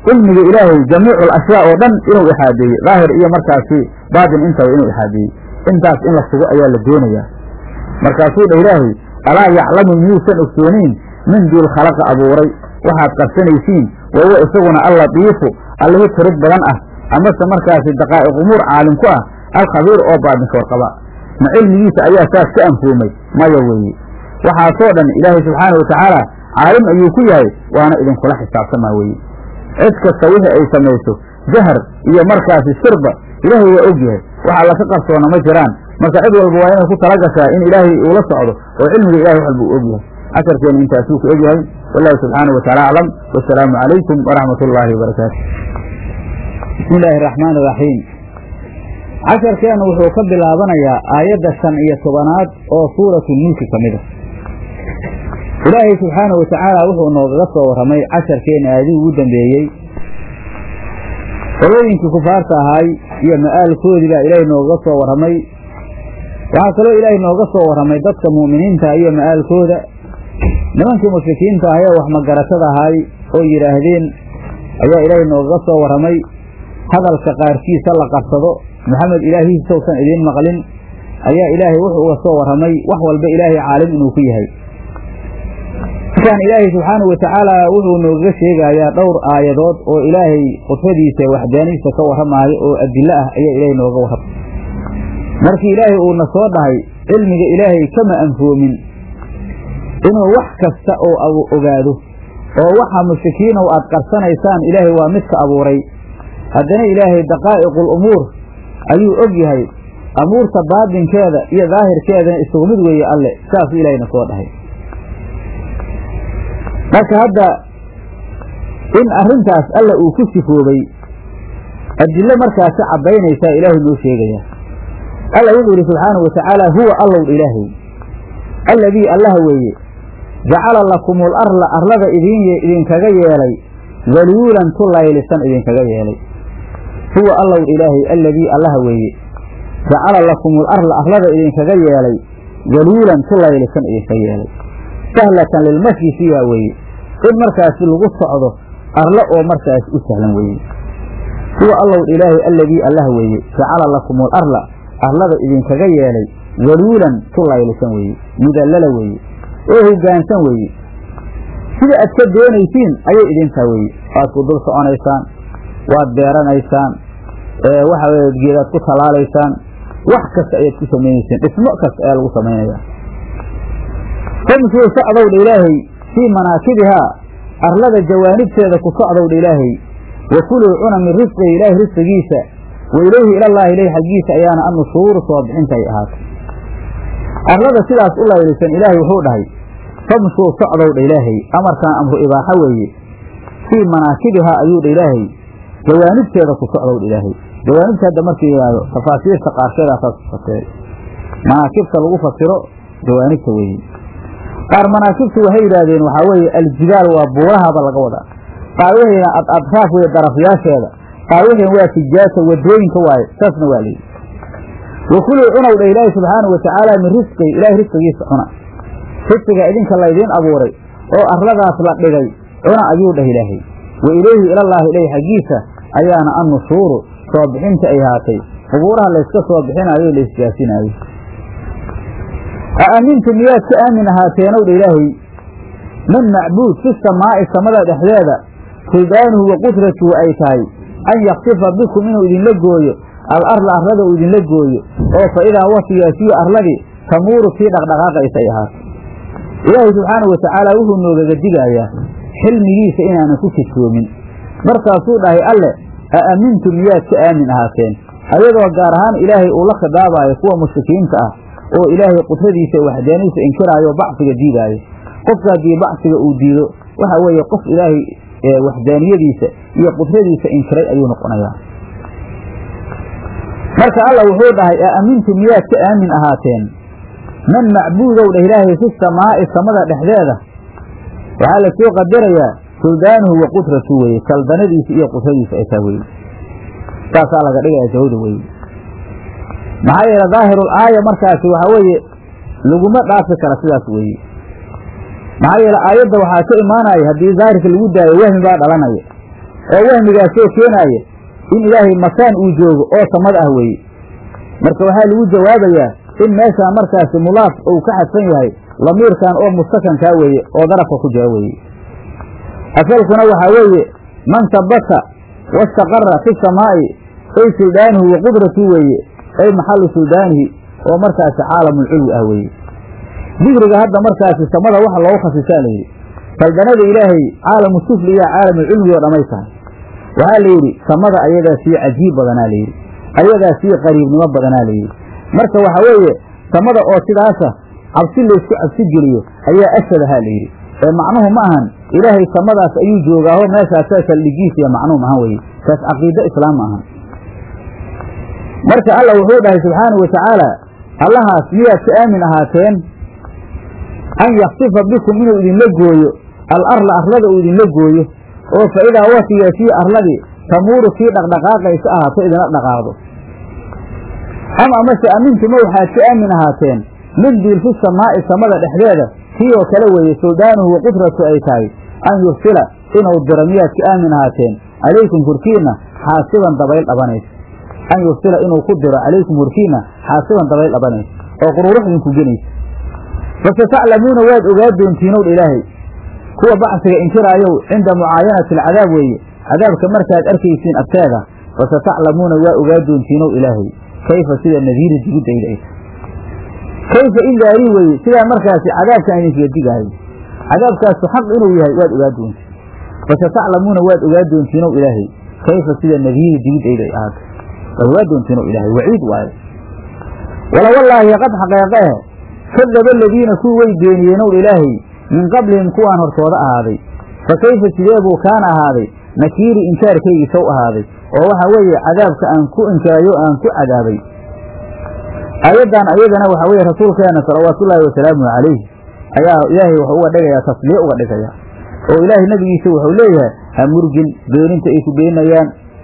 cilmiga ilaahay jamiicu alashyaa oo dhan inuu ixaadeeyey daahir iyo markaasi baatin intaba inuu ixaadeeyey intaas in la sugo ayaa la doonayaa markaasuu dha ilaahay alaa yaclamu miyuusan ogsoonayn min duul khalaqa abuuray waxaad qarsanaysiin wa huwa isaguna allatiifu allihii tirid badan ah amase markaasi daqaa'iq umuur caalim ku ah alkhabiir oo baatinka warqaba ma cilmigiisa ayaa saas ka anfoomay maya weeye waxaasoo dhan ilaahay subxaana wa tacaala caalim ayuu ku yahay waana idinkula xisaabtamaa weeye cid kasta wixii ay samayso jahar iyo markaasi sirba ilaahay waa og yahay waxa laka qarsoona ma jiraan marka cid walba waa inay ku tala gashaa in ilaahay uu la socdo oo cilmiga ilahay wax walba uu og yahay casharkeena intaasuu ku eg yahay wallahu subxaanahu wataala aclam wasalaamu calaykum waraxmat ullaahi wabarakaatu bismi illaahi araxmaan iraxiim casharkeennu wuxuu ka bilaabanayaa aayadda shan iyo tobanaad oo suuratu mulki ka mid a ilaahay subxaana wa tacaala wuxuu noogaga soo warramay casharkeena aadii ugu dambeeyey qolooyinkii kufaarta ahaay iyo ma'aalkoodii baa ilaahay noogaga soo warramay waxaa kaloo ilaahay nooga soo warramay dadka mu'miniinta iyo ma'aalkooda nimankii mushrikiinta ahay ee wax magaratada ahaay oo yidhaahdeen ayaa ilaahay noogaga soo warramay hadalka qaarkiisa la qarsado maxamed ilaahiisausan idiin maqlin ayaa ilaahay wuxuu uga soo warramay wax walba ilaahay caalim inuu ku yahay markaan ilaahay subxaanau watacaala wuxuu noogaga sheegayaa dhowr aayadood oo ilaahay qudradiisa waxdaaniisa ka warramaayo oo adilo ah ayaa ilaahay nooga warramay markii ilaahay uuna soo dhahay cilmiga ilaahay kama anfoomin inuu wax kasta oo ogaado oo waxa mushrikiinow aad qarsanaysaan ilaahay waa midka abuuray haddana ilaahay daqaa'iqul umuur ayuu og yahay amuurta baadinkeeda iyo daahirkeedana isugu mid weeye alle saasuu ilaahayna soo dhahay marka hadda in arrintaas alla uu ku sifoobay adillo markaasi caddaynaysaa ilaahay noo sheegayaa alla wuxuu yidhi subxaanahu watacaala huwa allow ilaahay alladii allaha weeye jacala lakumul arla arlada idin idinkaga yeelay daluulan tu laylisan idinkaga yeelay huwa allow ilaahay alladii allaha weeye jacala lakumul arla arlada idinkaga yeelay daluulan tu laylisan idinkaga yeelay sahlatan lilmashyi fiiha weeye in markaasi lagu socdo arlo oo markaas u sahlan weeye huwa allow ilaahay alladii allaha weeye jacala lakumul arla arlada idinkaga yeelay daluulan tu laylisan weeye mudallala weeye oo hoggaansan weeye sida aad ka doonaysiin ayay idintaa weeye waad ku dul soconaysaan waad beeranaysaan waxa weye geedaad ku tallaalaysaan wax kasta ayaad ku samaynaysaan dhismo kasta ayaa lagu samaynayaa famshuu socdowdha ilaahay fii manaakibihaa arlada jawaanibteeda ku socdowdha ilaahay wa kuluu cuna min risqihi ilaahay risqigiisa wa ilayhi ilallaahi ilayh xaggiisa ayaana annushuuru soo bixinta ay ahaatay arlada sidaas u laylisan ilaahay wuxuu dhahay famshuu socdowdha ilaahay amarkan amru ibaaxa weeye fii manaakibihaa ayuu dha ilaahay jawaanibteeda ku socdowdha ilaahay jawaanibta hadda markii yidhaahdo tafaasiirta qaarkeedaasaas ku fasiray manaakibta lagu fasiro jawaanibta weeye qaar manaakibtu waxay yidhaahdeen waxaa weeye aljibaal waa buurahaba laga wadaa qaar waxayna ad adraaf weye darafyaasheeda qaar waxayn waa fijaasa wadooyinka waaye saasna waa layidhi wakuluu cunow dha ilaahi subxaanau watacaala min risqihi ilaahay risqigiisa cuna risqiga idinka laydiin abuuray oo arladaas la dhigay cuna ayuu dhah ilaahay wa ilayhi ilallaahi ilayh xaggiisa ayaana annushuuru soo bixinta ay haatay qubuuraha layska soo bixinaayo laysjaasinaayo a aamintu miyaad ka aamin ahaateenow dha ilaahay man macbuud fi samaa'i samada dhexdeeda sulbaanuhu wa qudratuhu ay tahay an yaksifa bikum inuu idinla gooyo al arla arlada uu idinla gooyo oo fa idaa wafiyaasiyo arladii tamuuru kii dhaqdhaqaaqaysa ay ahaato ilaahay subxaanau watacaala wuxuu noogaga digayaa xilmigiisa inaanan ku kajoomin markaasuu dhahay alle a aamintu miyaad ka aamin ahaateen ayadoo gaar ahaan ilaahay uu la khidaabaayo kuwa mushrikiinta ah oo ilaahay qudradiisa waxdaaniisa inkiraayo bacsiga diidaayo qofka haddii bacsiga uu diido waxa weeye qof ilaahay waxdaaniyadiisa iyo qudradiisa inkiray ayuu noqonayaa marka alla wuxuu dhahay a aamintu miyaad ka aamin ahaateen man macbuudow dheh ilaahay fi samaa'i samada dhexdeeda waxaa la soo qadarayaa suldaanuhu wa qudratu weye saldanadiisa iyo qudradiisa ay taa weye saasaa laga dhigaya jawda weye maxaa yeele daahirul aaya markaasi waxaa weeye laguma dhaafi kara sidaas weeye maxaa yeele aayadda waxaa ka imaanaya haddii daahirka lagu daayo wahmi baa dhalanaya oo wahmigaasoo keenaaya in ilaahay makaan uu joogo oo samada ah weeye marka waxaa lagu jawaabayaa in meeshaan markaasi mulaaf uu ka xadfan yahay lamiirkan oo mustakankaa weeye oo darafka ku jira weeye asalkuna waxaa weeye man sabata wastaqara fi samaa'i ay suldaanuhu wa qudratu weeye ay maxallu suldaanihi oo markaasi caalamulculwi ah weeye dikriga hadda markaasi samada waxa loogu khasisaa layidhi saldanada ilaahay caalamu sufli iyo caalamulculwi oo dhamay tahay waxaa layidhi samada ayadaa sii cajiib badanaa layidhi ayadaa sii qariibnimo badanaa layidhi marka waxa weeye samada oo sidaasa cabsi laysku cabsi geliyo ayaa ashadahaa layidhi ee macnuhu ma ahan ilaahay samadaas ayuu joogaaho meeshaasaa saldhigiis iyo macnuhu maahan weye taas caqiido islaam ma ahan marka alla wuxuu dhahay subxaanau watacaala allahaas miyaad ka aamin ahaateen an yaksifa bikum inuu idinla gooyo al arla arlada uu idinla gooyo oo fa idaa watigeetii arladii tamuuru kii dhaqdhaqaaqaysa ahaato idinla dhaqaaqdo am amase amintuma waxaad ka aamin ahaateen min diil fi samaa'i samada dhexdeeda kii oo kale weeye suldaanuhu wa qudratu ay tahay an yursila inuu diro miyaad ka aamin ahaateen calaykum korkiinna xaasiban dabayl dhabanaysa an yursila inuu ku diro calaykum korkiinna xaasiban dabayl dhabanaysa oo qururux idinku genaysa fase taclamuuna waad ogaa doontiinow dha ilaahay kuwa bacsiga inkiraayow cinda mucaayanati alcadaab weeye cadaabka markaad arkaysiin agteeda fase taclamuuna waa ogaa doontiinow ilaahay kayfa sida nadiiri digidayda ay tahay kayfa indaarii weeye sidaa markaasi cadaabkaan idinkaga digaayo cadaabkaasu xaq inuu yahay waad ogaa doontiin fase taclamuuna waad ogaa doontiinow ilaahay kayfa sida nadiiri digidayda ay ahaatay waad ogaa doontiinow ilaahay waciid waayo wala wallaahi qad xaqeeqehe kadaba aladiina kuwii way beeniyeenow ilaahay min qablihim kuwaan hortooda ahaaday fa kayfa sidee buu kaana ahaaday nakiiri inkaarkaygii sow ahaaday oo waxaa weeye cadaabka aan ku inkaayo aan ku cadaabay aayaddan ayadana waxaa weeye rasuulkeena salawaatullaahi wasalaamuhu calayh ayaa ilaahay wuxuu uga dhigayaa tasliye uga dhigaya oo ilaahay nebigiisa wuxuu leeyahay ha murgin beeninta ay ku beeninayaan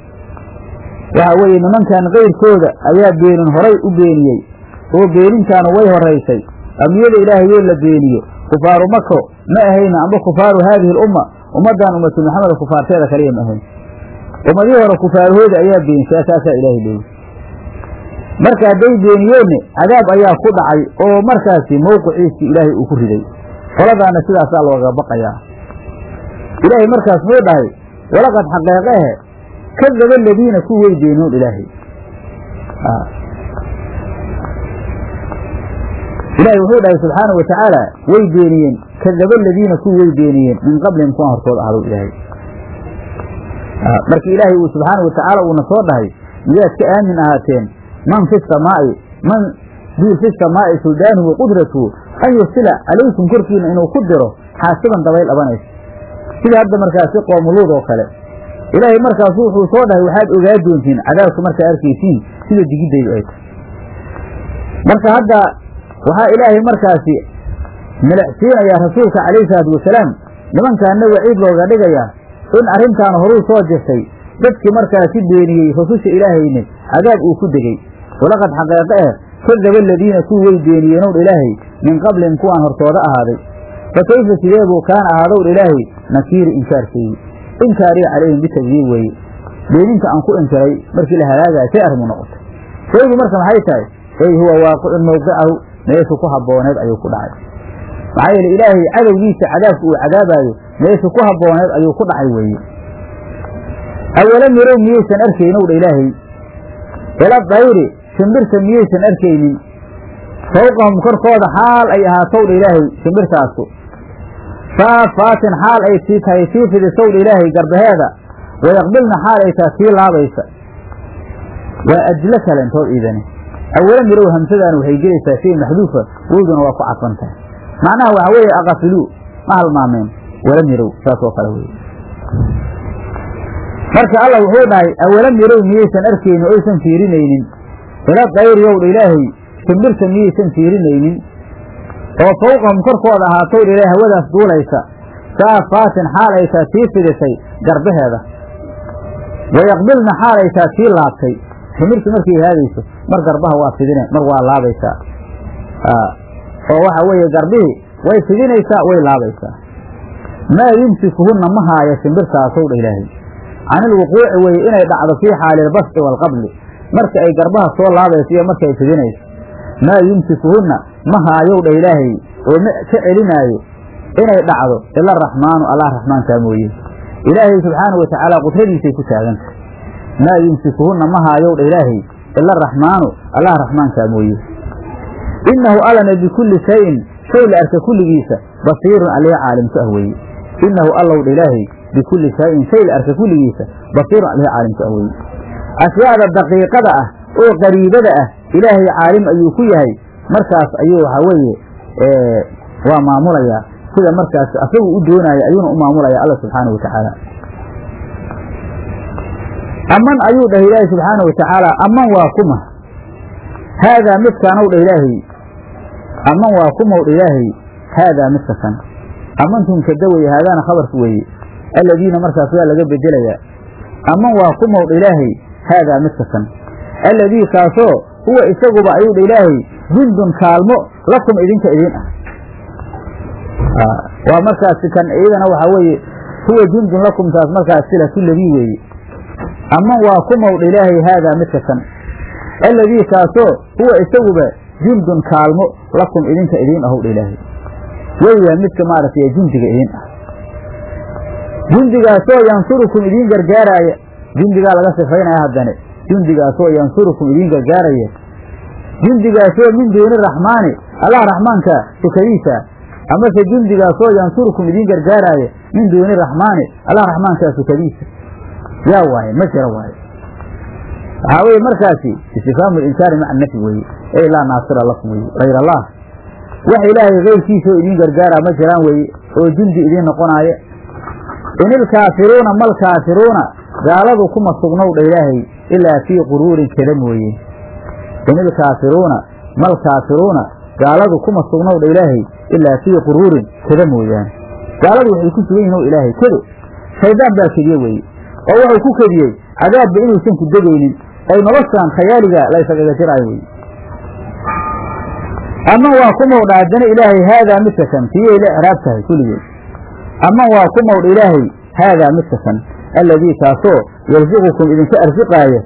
waxaa weeye nimankan kayrkooda ayaa beenin horay u beeniyey oo beenintaanu way horaysay ambiyada ilaahay yoo la beeniyo kufaaru mako ma ahayna amba kufaaru haadihi alumma ummaddan ummatu maxamed kufaarteeda kaliya ma ahayn ummadihii hore kufaarahooda ayaa beenisay saasaa ilaahay leeyi marka hadday beeniyeenna cadaab ayaa ku dhacay oo markaasi mowqiciisii ilaahay uu ku riday qoladaana sidaasaa looga baqayaa ilaahay markaas muu dhahay walaqad xaqeeqehe kadaba aladiina ku way beeniyoon ilaahay ilaahay wuxuu dhahay subxaanau watacaala way beeniyeen kadaba aladiina ku way beeniyeen min qablihim kuwan hortood ahdow ilaahay marka ilaahay uu subxaanau watacaala uuna soo dhahay miyaad ka aamin ahaateen man fi samaa'i man dii fi samaa'i suldaanuhu wa qudratuhu an yursila calaykum korkiina inuu ku diro xaasiban dabayl dhabanaysa sida hadda markaasi qoomuluud oo kale ilaahay markaasu wuxuu soo dhahay waxaad ogaa doontiin cadaabka markaa arkaysiin sida digidaydu ay tahay marka hadda waxaa ilaahay markaasi milicsiinayaa rasuulka calayhi salaatu wasalaam nimankaana waciid looga dhigayaa in arrintaan horuu soo jirtay dadkii markaasi beeniyey rususha ilaahayne cadaab uu ku degey walaqad xaqeeqe eh kadaba aladiina kuwi way beeniyeenowdha ilaahay min qablihim kuwaan hortooda ahaaday fa kayfa sidee buu kaana ahaadowdha ilaahay nakiiri inkaarkeeyi inkaariya calayhim bitagdiib weeye beeninta aan ku inkiray markii la halaagaya say arrimu noqotay shaygu marka maxay tahay ey huwa waaqicun mawqicahu meeshu ku habbooneed ayuu ku dhacay maxaa yeele ilaahay cadowgiisa cadaabka uu cadaabaayo meeshu ku habbooneed ayuu ku dhacay weeye awalam yarow miyaysan arkaynow dha ilaahay ila dayri shimbirta miyaysan arkaynin fawqahum korkooda xaal ay ahaatow dha ilaahay shimbirtaasu saafaatin xaal ay sii tahay sii fidisow dha ilaahay garbaheeda wayaqbilna xaal ay tahay sii laabaysa waa ajlo kalentood iidani awalam yarow hamsadaan waxay gelaysaa shay maxduufa weyduna waa ku cadfan tahay macnaha waxaa weeye aqafiluu ma halmaameen walam yarow saas oo kale weye marka alla wuxuu dhahay awalam yarow miyaysan arkaynin oysan fiirinaynin ila dayriyowdha ilaahay shimbirta miyaysan fiirinaynin oo fawqahum korkooda ahaatowdha ilaahay hawadaas duulaysa saafaatin xaal ay taa sii fidisay garbaheeda wayaqbilna xaal ay taa sii laabtay shimbirtu markay haadayso mar garbaha waa fidine mar waa laabaysaa oo waxa weeye garbihii way fidinaysaa way laabaysaa maa yumsikuhunna ma haaya shimbirtaasowdha ilaahay can ilwuquuci weye inay dhacdo fii xaali ilbasci waalqabli marka ay garbaha soo laabayso iyo marka ay fidinayso maa yumsikuhunna ma haayow dha ilaahay oo ma ka celinaayo inay dhacdo ila araxmaanu allah raxmaankaa mooye ilaahay subxaana wa tacaala qudradiisay ku taaganta maa yumsikuhunna ma haayow dha ilaahay ila araxmaanu allah raxmaankaa mooye innahu allana bikulli shayin shay la arka kulligiisa basiirun alihi caalimku ah weeye innahu allow dha ilaahay bikulli shayin shay la arka kulligiisa basiirun alihi caalimku ah weeye ashyaada daqiiqada ah oo qariibada ah ilaahay caalim ayuu ku yahay markaas ayuu waxaa weeye waa maamulayaa sida markaas asagu u doonaya ayuuna u maamulaya alla subxaana wa tacaala aman ayuu dhah ilaahay subxaana wa tacaala aman waa kuma haadaa midkaanow dha ilaahay aman waa kumow dha ilaahay haadaa midka kan amantum kada weye haadaana khabarka weeye alladiina markaas waa laga bedelayaa aman waa kumow dha ilaahay haadaa midka kan alladii kaasoo huwa isaguba ayuu dha ilaahay jundun kaalmo lakum idinka idin ah waa markaasi kan iyadana waxaa weeye huwa jundun lakum taas markaas silatu ladii weeye aman waa kumow dha ilaahay haadaa midka kan alladii kaasoo huwa isaguba jundun kaalmo lakum idinka idiin ahow dha ilaahay weyya midka maaragtay jundiga idiin ah jundigaasoo yansurukum idiin gargaaraaya jundigaa laga sifaynaya haddane jundigaasoo yansurukum idiin gargaaraya jundigaasoo min duuni raxmaani allah raxmaanka sukadiisa amase jundigaasoo yansurukum idiin gargaaraaya min duuni raxmaani allah raxmaankaa sukadiisa yaa waaye ma jira waaye waxaa weye markaasi istifhaamu linkaari maca nafi weeye ey laa naasira lakum weye hayr allah wax ilaahay keyrkiisoo idiin gargaaraa ma jiraan weeye oo jundi idiin noqonaaya in ilkaafiruuna malkaafiruuna gaaladu kuma sugnow dha ilaahay ilaa fii quruurin kada mooye in ilkaafiruuna malkaafiruuna gaaladu kuma sugnow dha ilaahay ilaa fii quruurin kada mooyaane gaaladu waxay ku sugan yihin o ilaahay kado shaydaan baa kediye weeye oo wuxuu ku kediyey cadaabba inuusan ku degaynin ay noloshaan khayaaliga laysagaga jiraayo weye ama waa ku mawdha haddana ilaahay haadaa midka kan tiyay la icraab tahay kulligeed ama waa ku mawdha ilaahay haadaa midka kan alladii kaasoo yarsiqukum idinka arsiqaaya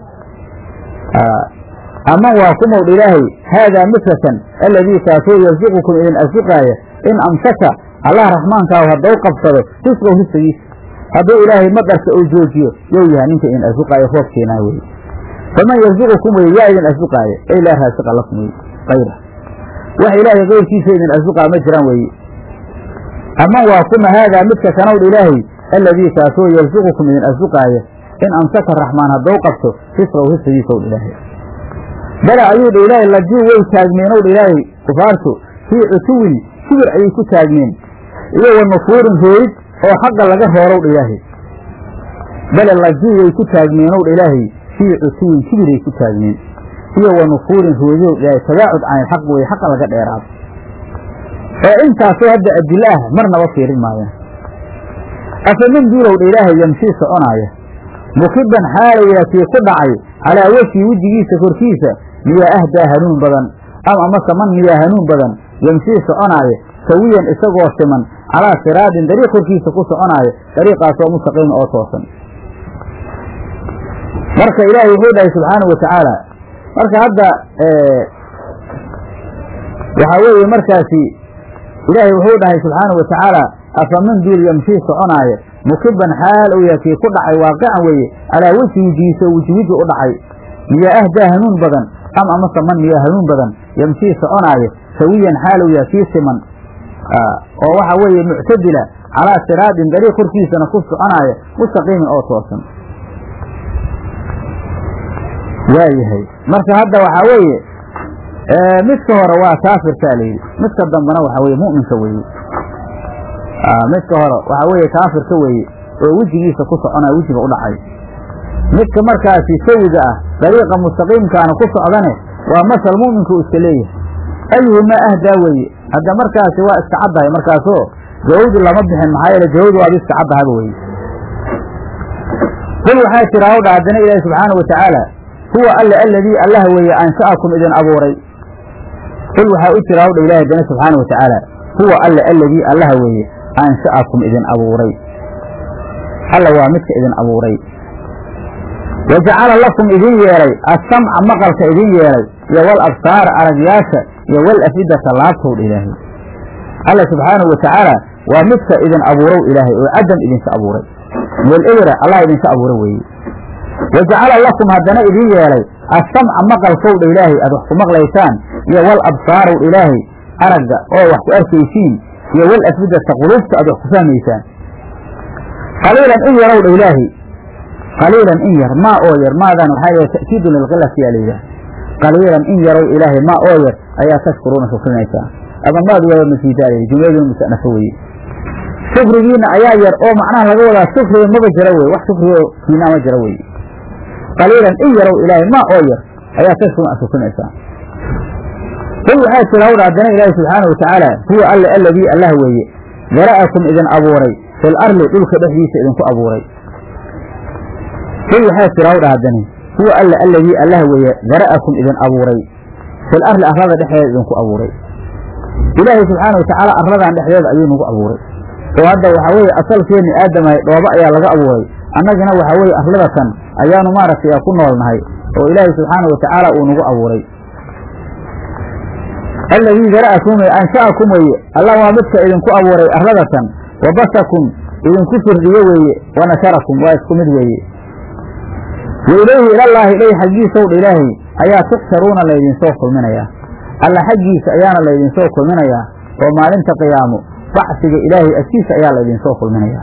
ama waa ku mawdha ilaahay haadaa midka kan alladii kaasoo yarsiqukum idin arsiqaaya in amsaka allah raxmaankaahu haddau qabsado risqow risqigiisa hadduu ilaahay madarka uu joojiyo yow yaha ninka idin arsiqaayo roobkeenaa weye faman yarsiqukum weye yaa idin arsiqaaya ey laa raasiqa lakum weye ayra wax ilaahay keyrkiisa idin arsuqaa ma jiraan weeye ama waa kuma haadaa midka kanowdha ilaahay alladii kaasoo yarsuqukum idin arsuqaaya in amsaka raxmaan haddou qabto risqow risqigiisowdha ilaahay bala ayuu dha ilaahay lajuu way taagmeenowdha ilaahay kufaartu fii cutuwin kibir ayay ku taagmeen iyo wa nufuurin roorid oo xagga laga roorowdha ilaahay bale lajuu way ku taagmeenowdha ilaahay fii cutuwin kibiray ku taagmeen iyo wa nufuurin roodiyow ilaahay tabaacud can ilxaq weye xaqa laga dheeraado oo intaasoo hadda adilo ah marnaba fiirin maayaan afamin duulowdha ilaahay yamshii soconaaya mukiban xaalaya kii ku dhacay calaa wejhi wejigiisa korkiisa miyaa ahdaa hanuun badan ama amase man miyaa hanuun badan yamshii soconaaya sawiyan isagoo siman calaa siraadin dariiq korkiisa ku soconaaya dariiqaasoo mustaqiima oo toosan marka ilaahay wuxuu dhahay subxaanau watacaala marka hadda waxaa weeye markaasi ilaahay wuxuu dhahay subxaana wa tacaala afaman duul yamshii soconaaya mukiban xaal uu yahay kii ku dhacay waaqican weeye calaa wejhi wejigiisa oo weji weji u dhacay miyaa ahdaa hanuun badan am amase man miyaa hanuun badan yamshii soconaaya sawiyan xaal uu yahay kii siman oo waxa weeye muctadila calaa siraadin dariiq korkiisana ku soconaaya mustaqiimin oo toosan waayahay marka hadda waxaa weeye midka hore waa kaafirkaa layidhi midka dambena waxaa weye mu'minka weeye midka hore waxaa weeye kaafirka weeye oo wejigiisa ku soconaya wejiga u dhacay midka markaasi sawiga ah dariiqa mustaqiimkaana ku socdane waa masal mu'minka uu iska leeyahay ayuhumaa ahdaa weeye hadda markaasi waa iska caddahay markaasoo jawawdu lama bixin maxaa yeele jawawdu waaba iska caddahaba weye qul waxaa jira hawdha haddana ilaahi subxaana wa tacaala huwa alle aladii allah weeye ansha'akum idin abuuray qul waxaa u jira hawdha ilahi haddana subxaana wa tacaala huwa alle aladii allaha weeye ansha'akum idin abuuray alla waa midka idin abuuray wajacala lakum idin yeelay assamca maqalka idin yeelay iyo wal absaara aragyaasha iyo wal afidata laabtowdha ilaahay alla subxaanahu watacaala waa midka idin abuurow ilaahay oo cadam idinka abuuray meel ebera allah idinka abuura weeye wajacala lakum haddana idin yeelay assamca maqalkowdha ilaahay aad wax ku maqlaysaan iyo wal absaarow ilaahay aragga oo wax ku arkaysiin iyo wal afidata quluubta aad wax ku fahmaysaan qaliilan in yarowdha ilaahay qaliilan in yar maa oo yar maadan waxaa la ta'kiidun lilqilati yaa layidhaha qaliilan in yarow ilaahay maa oo yar ayaa tashkuruuna shukrinaysaa ama maad waaba masiidaayay jumladii musanafo weye shukrigiina ayaa yar oo macnaha laga wadaa shukriga maba jira weye wax shukrigo kiinaa ma jira weye qaliilan in yarow ilaahay maa oo yar ayaa tashkuruuna shukrinaysaa qul waxaa jira hawdha haddana ilaahi subxaanahu watacaala huwa alle alladii allah weeye dara'akum idin abuuray fil arli dhulka dhexdiisa idinku abuuray qul waxaa jira hawdha haddani huwa alle alladii allah weeye dara'akum idin abuuray fil arli arlada dhexdeeda idinku abuuray ilaahay subxaanahu watacaala arladan dhexdeeda ayuu nagu abuuray oo hadda waxaa weeye asalkeenni aadamahay dhoobo ayaa laga abuuray annagana waxaa weeye arladatan ayaanu maaragtay ku noolnahay oo ilaahay subxaanahu watacaala uu nagu abuuray alladii dara'akum weye ansha'akum weeye allah waa midka idinku abuuray arladatan wa basakum idinku firdiye weeye wa nasharakum waa isku mid weeye wa ilayhi ilallaahi ilay xaggiisowdha ilaahay ayaa tuxsharuuna laydinsoo kulminayaa alla xaggiisa ayaana laydinsoo kulminayaa oo maalinta qiyaamo bacsiga ilaahay agtiisa ayaa laydinsoo kulminayaa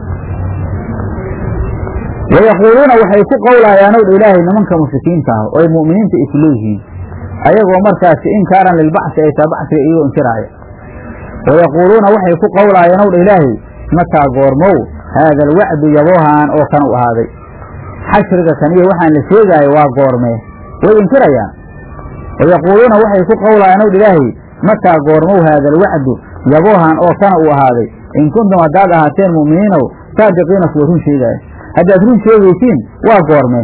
wayaquuluuna waxay ku qowlaayaanowdha ilaahay nimanka mushrikiinta ah oo ay mu'miniinta isu leeyihiin ayagoo markaasi inkaaran lilbacsi ay taa bacsiga iyagoo inkiraaya wayaquuluuna waxay ku qowlaayaanowdha ilaahay mataa goormow haada alwacdu yaboohaan oo kan u ahaaday xashriga kaniya waxaan la sheegaayo waa goormee way inkirayaan wayaquuluuna waxay ku qowlaayaan owdha ilaahay mataa goormow haada alwacdu yaboohan oo kana uu ahaaday in kuntum haddaad ahaateen mu'miniinow saadiqiina kuwa run sheegaaya haddaad run sheegaysiin waa goormee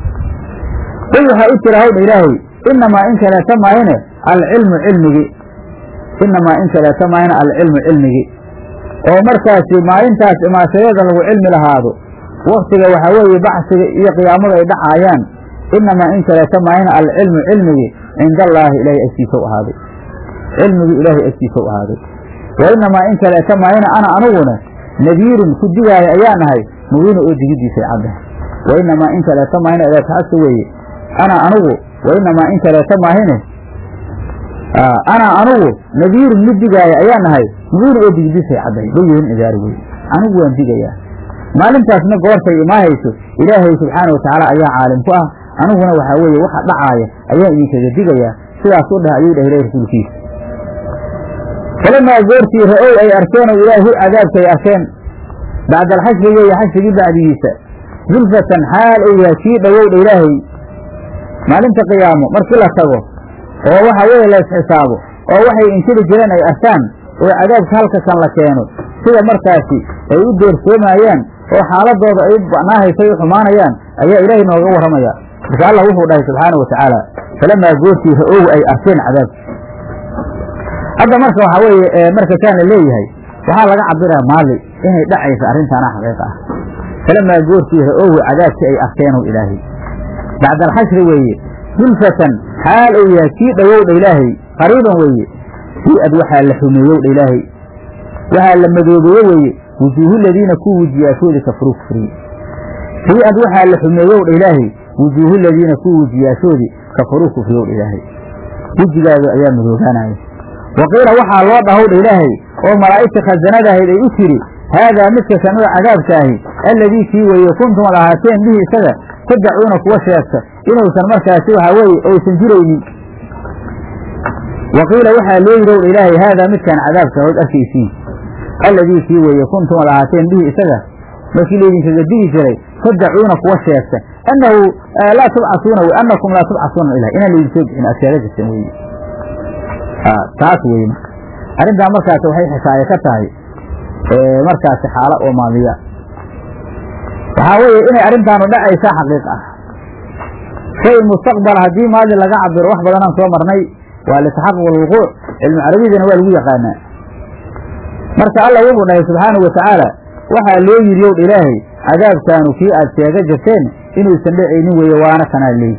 qul waxaa u jira hawdha ilaahay inamaa in kaleeta maahine alcilmu cilmigi inamaa in kaleeta maahine alcilmu cilmigi oo markaasi maalintaas imaashadeeda lagu cilmi lahaado waktiga waxaa weeye bacsiga iyo qiyaamadu ay dhacaayaan inamaa in kaleeta maahine alcilmu cilmigi cinda allaahi ilaahay agtiisa u ahaaday cilmigii ilaahay agtiisa u ahaaday wa inamaa in kaleeta maahine ana aniguna nadiirun ku digaaya ayaa nahay mubiina oo digidiisay caddahay wa inamaa in kaleeta maahine edeetaxasa weeye ana anigu wa inamaa in kaleeta maahine ana anigu nadiirun mid digaaya ayaa nahay mubiina oo digidiisay caddahay bayihin idaari weye anigu waan digayaa maalintaasna goortay imaahayso ilaahay subxaana watacaala ayaa caalim ku ah aniguna waxaa weeye waxa dhacaaya ayaan idinkaga digayaa sidaas u dheh ayuu dhah ilahi rasuulkiisa falamaa goortii ra-ow ay arkeen oo ilaahu cadaabkay arkeen bacda alxashri weeye xashrigii bacdigiisa zulfatan xaal uu yahay kii dhowowdha ilaahay maalinta qiyaamo markii la tago oo waxa weeye la isxisaabo oo waxay inkiri jireen ay arkaan oo cadaabka halka kan la keeno sida markaasi ay u doorsoomayaan oo xaaladooda ay u ba'naahaysa ay u xumaanayaan ayaa ilaahay nooga warramaya marka allah wuxuu dhahay subxaanau watacaala falamaa goortii ra-ow ay arkeen cadaabki hadda marka waxaa weeye marka kaan la leeyahay waxaa laga cabiraya maali inay dhacaysa arrintaana xaqiiqa ah falamaa goortii ra-ow cadaabkii ay arkeenow ilaahay bacda alxashri weeye zulfatan xaal uu yahay kii dhowowdha ilaahay qariiban weeye si-ad waxaa la xumeeyowdha ilaahay waxaa la madoobeeye weeye wujuuhu ladiina ku wujiyaashoodii kafaruu kufriye si-ad waxaa la xumeeyowdha ilaahay wujuuhu ladiina ku wujiyaashoodii kafaruu kufriyowdha ilaahay wejigaada ayaa madoobaanaya waqiila waxaa loo dhahowdha ilaahay oo malaa'igta khasanadahayd ay u tiri haadaa midka kan oo cadaabka ahi alladii kii weeye kuntum ad ahaateen bihi isaga tadacuuna kuwa sheegta inuusan markaasi waxaa weeye oysan jiraynin waqiila waxaa loo yidhowdha ilaahay haadaa midkaan cadaabka hood arkaysiin alladii kii weeye kuntum ad ahaateen bihi isaga markii laydinkaga digi jiray tadacuuna kuwa sheegta annahu laa tubcasuuna w annakum laa tubcasuuna ilah inaan laydin soo bixin aad sheega jirteen weye taas weye marka arrintaa markaasi waxay xikaaye ka tahay markaasi xaalo oo maadiya waxaa weeye inay arrintaanu dhacaysaa xaqiiq ah shay mustaqbal haddii maadi laga cabiro wax badanaan soo marnay waa litaxaquq alwuquuc cilmu carabidana waa lagu yaqaanaa marka allah wuxuu dhahay subxaanau watacaala waxaa loo yidhi owdha ilaahay cadaabkaanu kii aad sheega jirteen inuusan dhacaynin weeye waana kanaa leey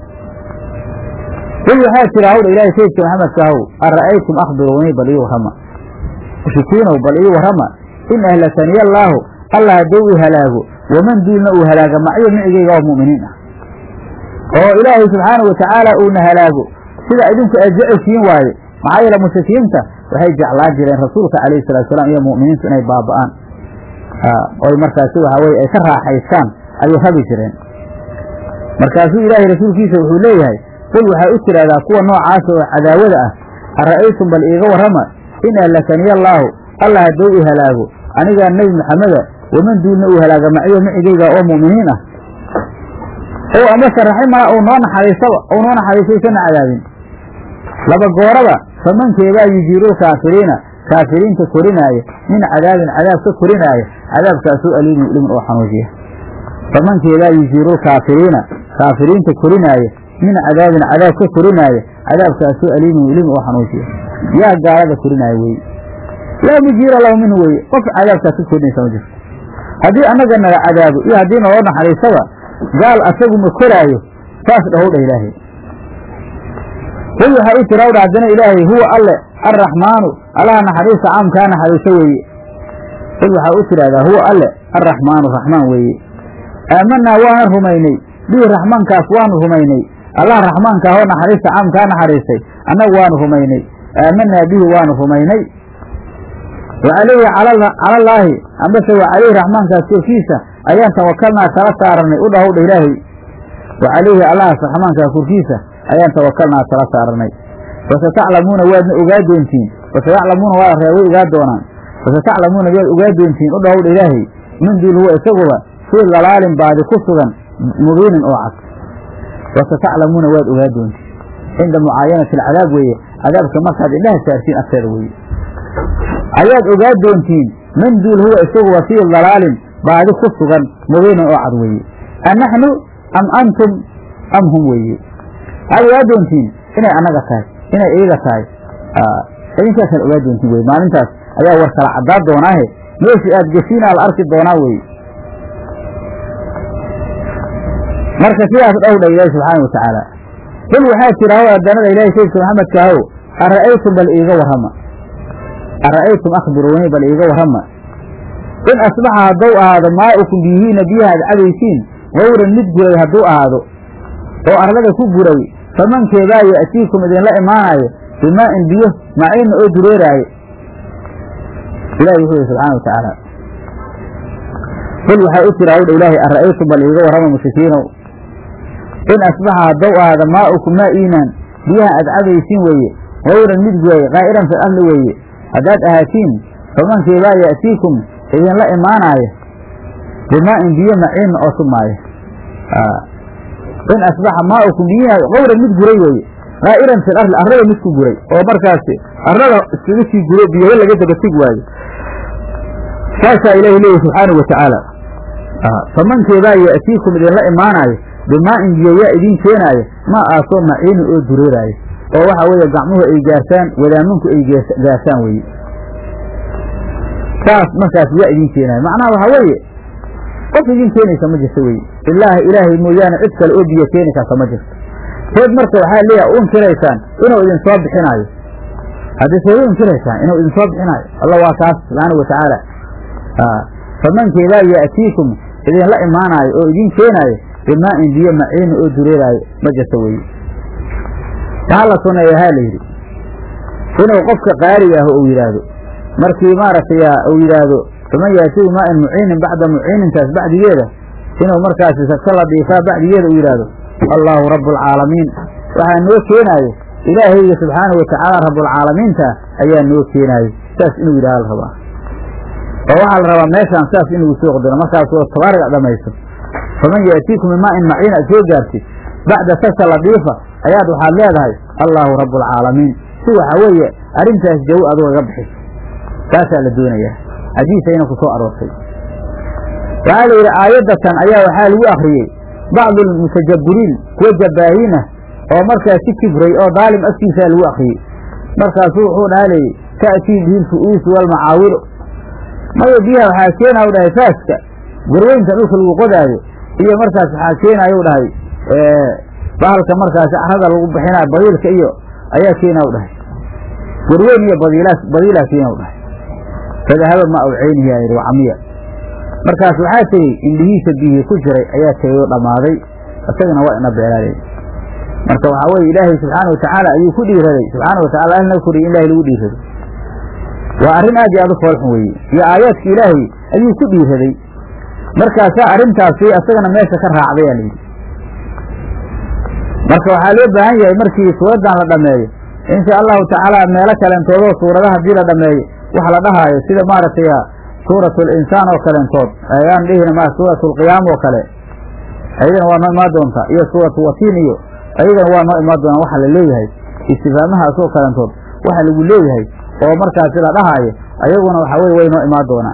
qul waxaa jira hawdha ilaahay saydka maxamedka ahow ara'aytum akhbiruunii bal ii warrama mushrikiinow bal ii warrama in ahlakaniya allaahu allah hadduu i halaago waman duulna uu halaaga macyo micigayga oo mu'miniin ah oo ilaahay subxaana wa tacaala uuna halaago sida idinku aad jeceshiin waaye maxaa yeele mushrikiinta waxay jeclaan jireen rasuulka calayhi salatu salaam iyo mu'miniintu inay baaba'aan oy markaasi waxaa weye ay ka raaxaystaan ayay rabi jireen markaasuu ilaahay rasuulkiisa wuxuu leeyahay qul waxaa u tidhaahdaa kuwa noocaasa oo cadaawada ah ara'aytum bal iiga warrama in ahlakaniya allaahu allah hadduu i halaago anigaa nebi maxameda waman duulna uu halaaga macyo micigayga oo mu'miniin ah ow amase raximana uu noo naxariistaba uu noo naxariistaysana cadaabin laba gooraba famankeebaa yujiirul kaafiriina kaafiriinta korinaaya min cadaabin cadaab ka korinaaya cadaabkaasoo aliimin ilimin oo xanuujiya famankeebaa yujiirul kaafiriina kaafiriinta korinaaya min cadaabin cadaab ka korinaaya cadaabkaasoo aliimin ilimin oo xanuujiya yaa gaalada korinaaya weye laa mujiira lahu minhu weye qof cadaabkaas ka korinaysa ma jirto haddii annaga naga cadaabo iyo haddii naloo naxariistaba gaal asagu ma koraayo saas dhahowdha ilaahay qul waxaa u tira wdha haddana ilaahay huwa alle arraxmaanu allaha naxariista caamkaa naxariiso weeye qul waxaa u tidhahdaa huwa alle arraxmaanu raxmaan weeye aamanaa waana rumaynay bihi raxmaankaas waanu rumaynay allah raxmaankaahoo naxariista caamkaa naxariistay annagu waanu rumaynay aamanaa bihi waanu rumaynay wa calayhi calallaahi ambase wa calayhi raxmaankaas korkiisa ayaan tawakalnaa tala saaranay u dhahowdha ilaahay wa calayhi allahaas raxmaankaa korkiisa ayaan tawakalnaa tala saaranay fasataclamuuna waadna ogaa doontiin fasayaclamuuna waa ree way ogaa doonaan fasataclamuuna waad ogaa doontiin u dhahowdha ilaahay min duul huwa isaguba fii dalaalin baadi ku sugan mubiinin oo cad fasataclamuuna waad ogaa doontiin cinda mucaayanati alcadaab weeye cadaabka markaad indhaha saartiin agteeda weeye ayaad ogaa doontiin min duul huwa isaguba fii dalaalin baadi ku sugan mubiinin oo cad weeye annaxnu am antum am hum weeye waxaad ogaa doontiin inay annaga tahay inay iyaga tahay idinkaasaad ogaa doontiin weye maalintaas ayaa war kala caddaa doonaahe meeshii aad geshiinaa la arki doonaa weye marka sidaas dhowdha ilaahi subxaana wa tacaala qul waxaa jira haw addanada ilaahi saydka maxamedka ahow ara'aytum bal iiga warrama ara'aytum akhbiruunii bal iiga warrama in asbaxa hadduu ahaado maa'ukum biyihiina biyaha ad cabaysiin gawran mid guray hadduu ahaado oo arlada ku guray famankeebaa ya'tiikum idinla imaanaayo bimaa'in biyo maciinna oo dureeraayo ilahi wuxuu yihi subxana wa tacaala qul waxaa u jira hawdha ilaahay ara'aytum bal iiga warrama mushrikiinow in asbaxa hadduu ahaado maa'ukum maa iimaan biyaha aad cabaysiin weeye gawran mid guray qaa'iran fil arli weeye haddaad ahaatiin famankeebaa ya'tiikum idinla imaanaayo bimaa'in biyo maciinna oo sumaayo in asbaxa maaukum biyiha gawran mid guray weeye qaa'iran fil arli arlada mid ku guray oo markaasi arlada iskaga sii guro biyaho laga dabateg waayo saasaa ilaahi leeyahy subxaanahu wa tacaala famankeebaa ya'tiikum idinla imaanaayo bimaa'in biyo yaa idiin keenaayo maa aasoo maciinin oo dureeraayo oo waxa weeye gacmuhu ay gaarsaan wadaamanku ay gaarsaan weeye saas markaas yaa idiin keenaayo macnaha waxaa weeye qof idin keenaysa ma jirto weye ilaahi ilaahay mooyaane cid kale oo biyo keeni karta ma jirto seed marka waxaa leeyaha u inkiraysaan inuu idin soo bixinaayo haddii seed u inkiraysaan inuu idin soo bixinaayo alla waa kaas subxaana wa tacaala famankeedaa ya'tiikum idinla imaanaayo oo idin keenaayo bimaa'in biyo maciina oo dureeraayo ma jirto weye waxaa la suneeya haa la yidhi inuu qofka qaariga ah uu yidhaahdo markii maaragtay uu yidhaahdo faman yaatigu maa'in muciinin bacda muciinintaas bacdigeeda inuu markaasi sagto la dhiifaa bacdigeeda uu yidhaahdo allaahu rabbulcaalamiin waxaa noo keenaayo ilaahayga subxaana wa tacaala rabbulcaalamiinta ayaa noo keenaayo saas inuu yidhahdo la rabaa oo waxaa la rabaa meeshaan saas inuu soo qdiro markaas oo tabaariga dhamayso faman yaatiikum bimaa'in maciin aad soo gaartid bacda sagta la dhiifa ayaad waxaad leedahay allaahu rabbulcaalamiin si waxa weeye arrintaas jawo aduga ga bixiso taasaa la doonayaa xadiisayna ku soo aroortay waxaa la yidhi aayaddatan ayaa waxaa lagu akhriyey bacdu almutajabiriin kuwa jabbaahiin ah oo markaas si kibray oo daalim agtiisaa lagu akhriyey markaasuu wuxuu dhaha layidhi ta'tii bihi lfu'uusu waalmacaawiru maya biyaha waxaa keenaa u dhahay faaska garweynta dhulka lagu qodaayo iyo markaas waxaa keenayu dhahay bahalka markaasi carada lagu bixinayo badiilka iyo ayaa keena u dhahay garweyn iyo badiilaas badiilaa keena u dhahay fadahaba ma aw ceynihi aa yidhi wacamiya markaas waxaa tegey indhihiisa biyihii ku jiray ayaa tegey oo dhammaaday isagana waa ina beelaaley marka waxaa weye ilaahay subxaana watacaala ayuu ku dhiiraday subxaana watacala alna koriy in ilahay lagu dhiirado waa arrin aad iyo aad u foolxun weeye iyo aayaadka ilaahay ayuu ku dhiiraday markaasaa arrintaasi isagana meesha ka raacday aa layidhi marka waxaa loo baahan yahay markii suuraddan la dhammeeyo insha allahu tacaala meelo kaleentoodoo suuradaha haddii la dhammeeyo wax la dhahaayo sida maaragtay suurat linsaan oo kaleentood ayaan dhihina ma suurat lqiyaam oo kale ayadana waa noo imaan doontaa iyo suuratu watiin iyo ayadana waa noo imaan doonaa waxa la leeyahay istifaamahaas oo kaleentood waxa lagu leeyahay oo markaasi la dhahaayo ayaguna waxaa weye way noo imaan doonaan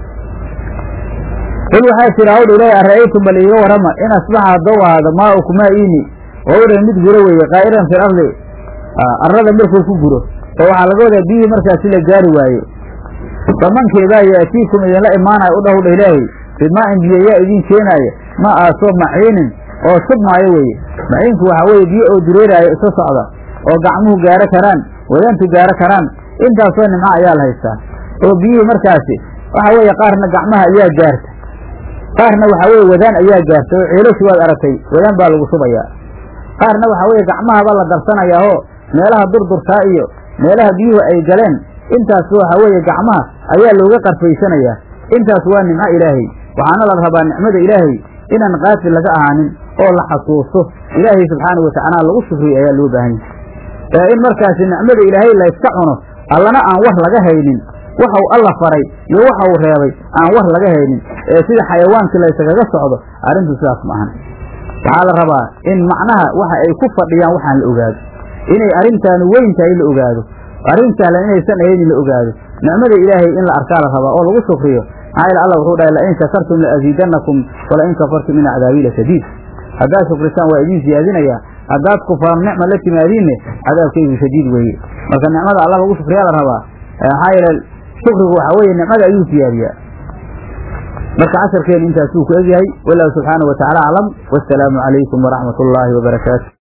qul waxaa jira hawdha ilaahi ara'aytum bal iiga warrama in asbaxa haddou ahaado maa'uku maa'iini wawran mid guro weeye qaa'iran fi lardi arrada markuu ku guro oo waxaa laga wadaa biyihii markaasi la gaari waaye famankeedaa yaatiikum idinla imaanaya u dhahudha ilaahay bimaa'in biyo yaa idiin keenaaya ma aasoo maciinin oo shubmaayo weeye maciinku waxaa weeye biyo oo dureeraayo isa socda oo gacmuhu gaaro karaan wadantu gaaro karaan intaasoo nimco ayaa la haystaa oo biyihii markaasi waxaa weeye qaarna gacmaha ayaa gaarta qaarna waxaa weeye wadaan ayaa gaarta oo ceelashu waad aragtay wadaan baa lagu shubayaa qaarna waxaa weeye gacmahaba la darsanayaa oo meelaha durdurtaa iyo meelaha biyuhu ay galeen intaas waxaa weeye gacmaha ayaa looga qarfaysanayaa intaas waa nimco ilaahay waxaana la rabaa nicmada ilaahay inaan qaafil laga ahaanin oo la xasuusto ilaahay subxaanau watacaala lagu shukriyo ayaa loo baahan yahay ee in markaasi nicmada ilaahay layska cuno allana aan war laga haynin waxau alla faray iyo waxa uu reebay aan war laga haynin ee sida xayawaankii laysagaga socdo arrintu sidaas ma ahan waxaa la rabaa in macnaha waxa ay ku fadhiyaan waxaan la ogaado inay arrintaanu weyn tahay la ogaado arrin sahlan inaysan ahayn in la ogaado nicmada ilaahay in la arkaa la rabaa oo lagu shukriyo maxaa yeele allah wuxuu dhahay lain shakartum laaziidannakum walain kafartum in cadaabii lashadiid haddaad shukrisaan waa idiin siyaadinayaa haddaad kufraan nicma la timaadiinne cadaabkaygu shadiid weeye marka nicmada allah lagu shukriyaa la rabaa maxaa yeele shukrigu waxaa weeye nicmada ayuu siyaadiyaa marka casharkeenu intaasuu ku egyahay wallahu subxaanahu watacaala aclam wasalaamu calaykum waraxmat ullaahi wabarakaatu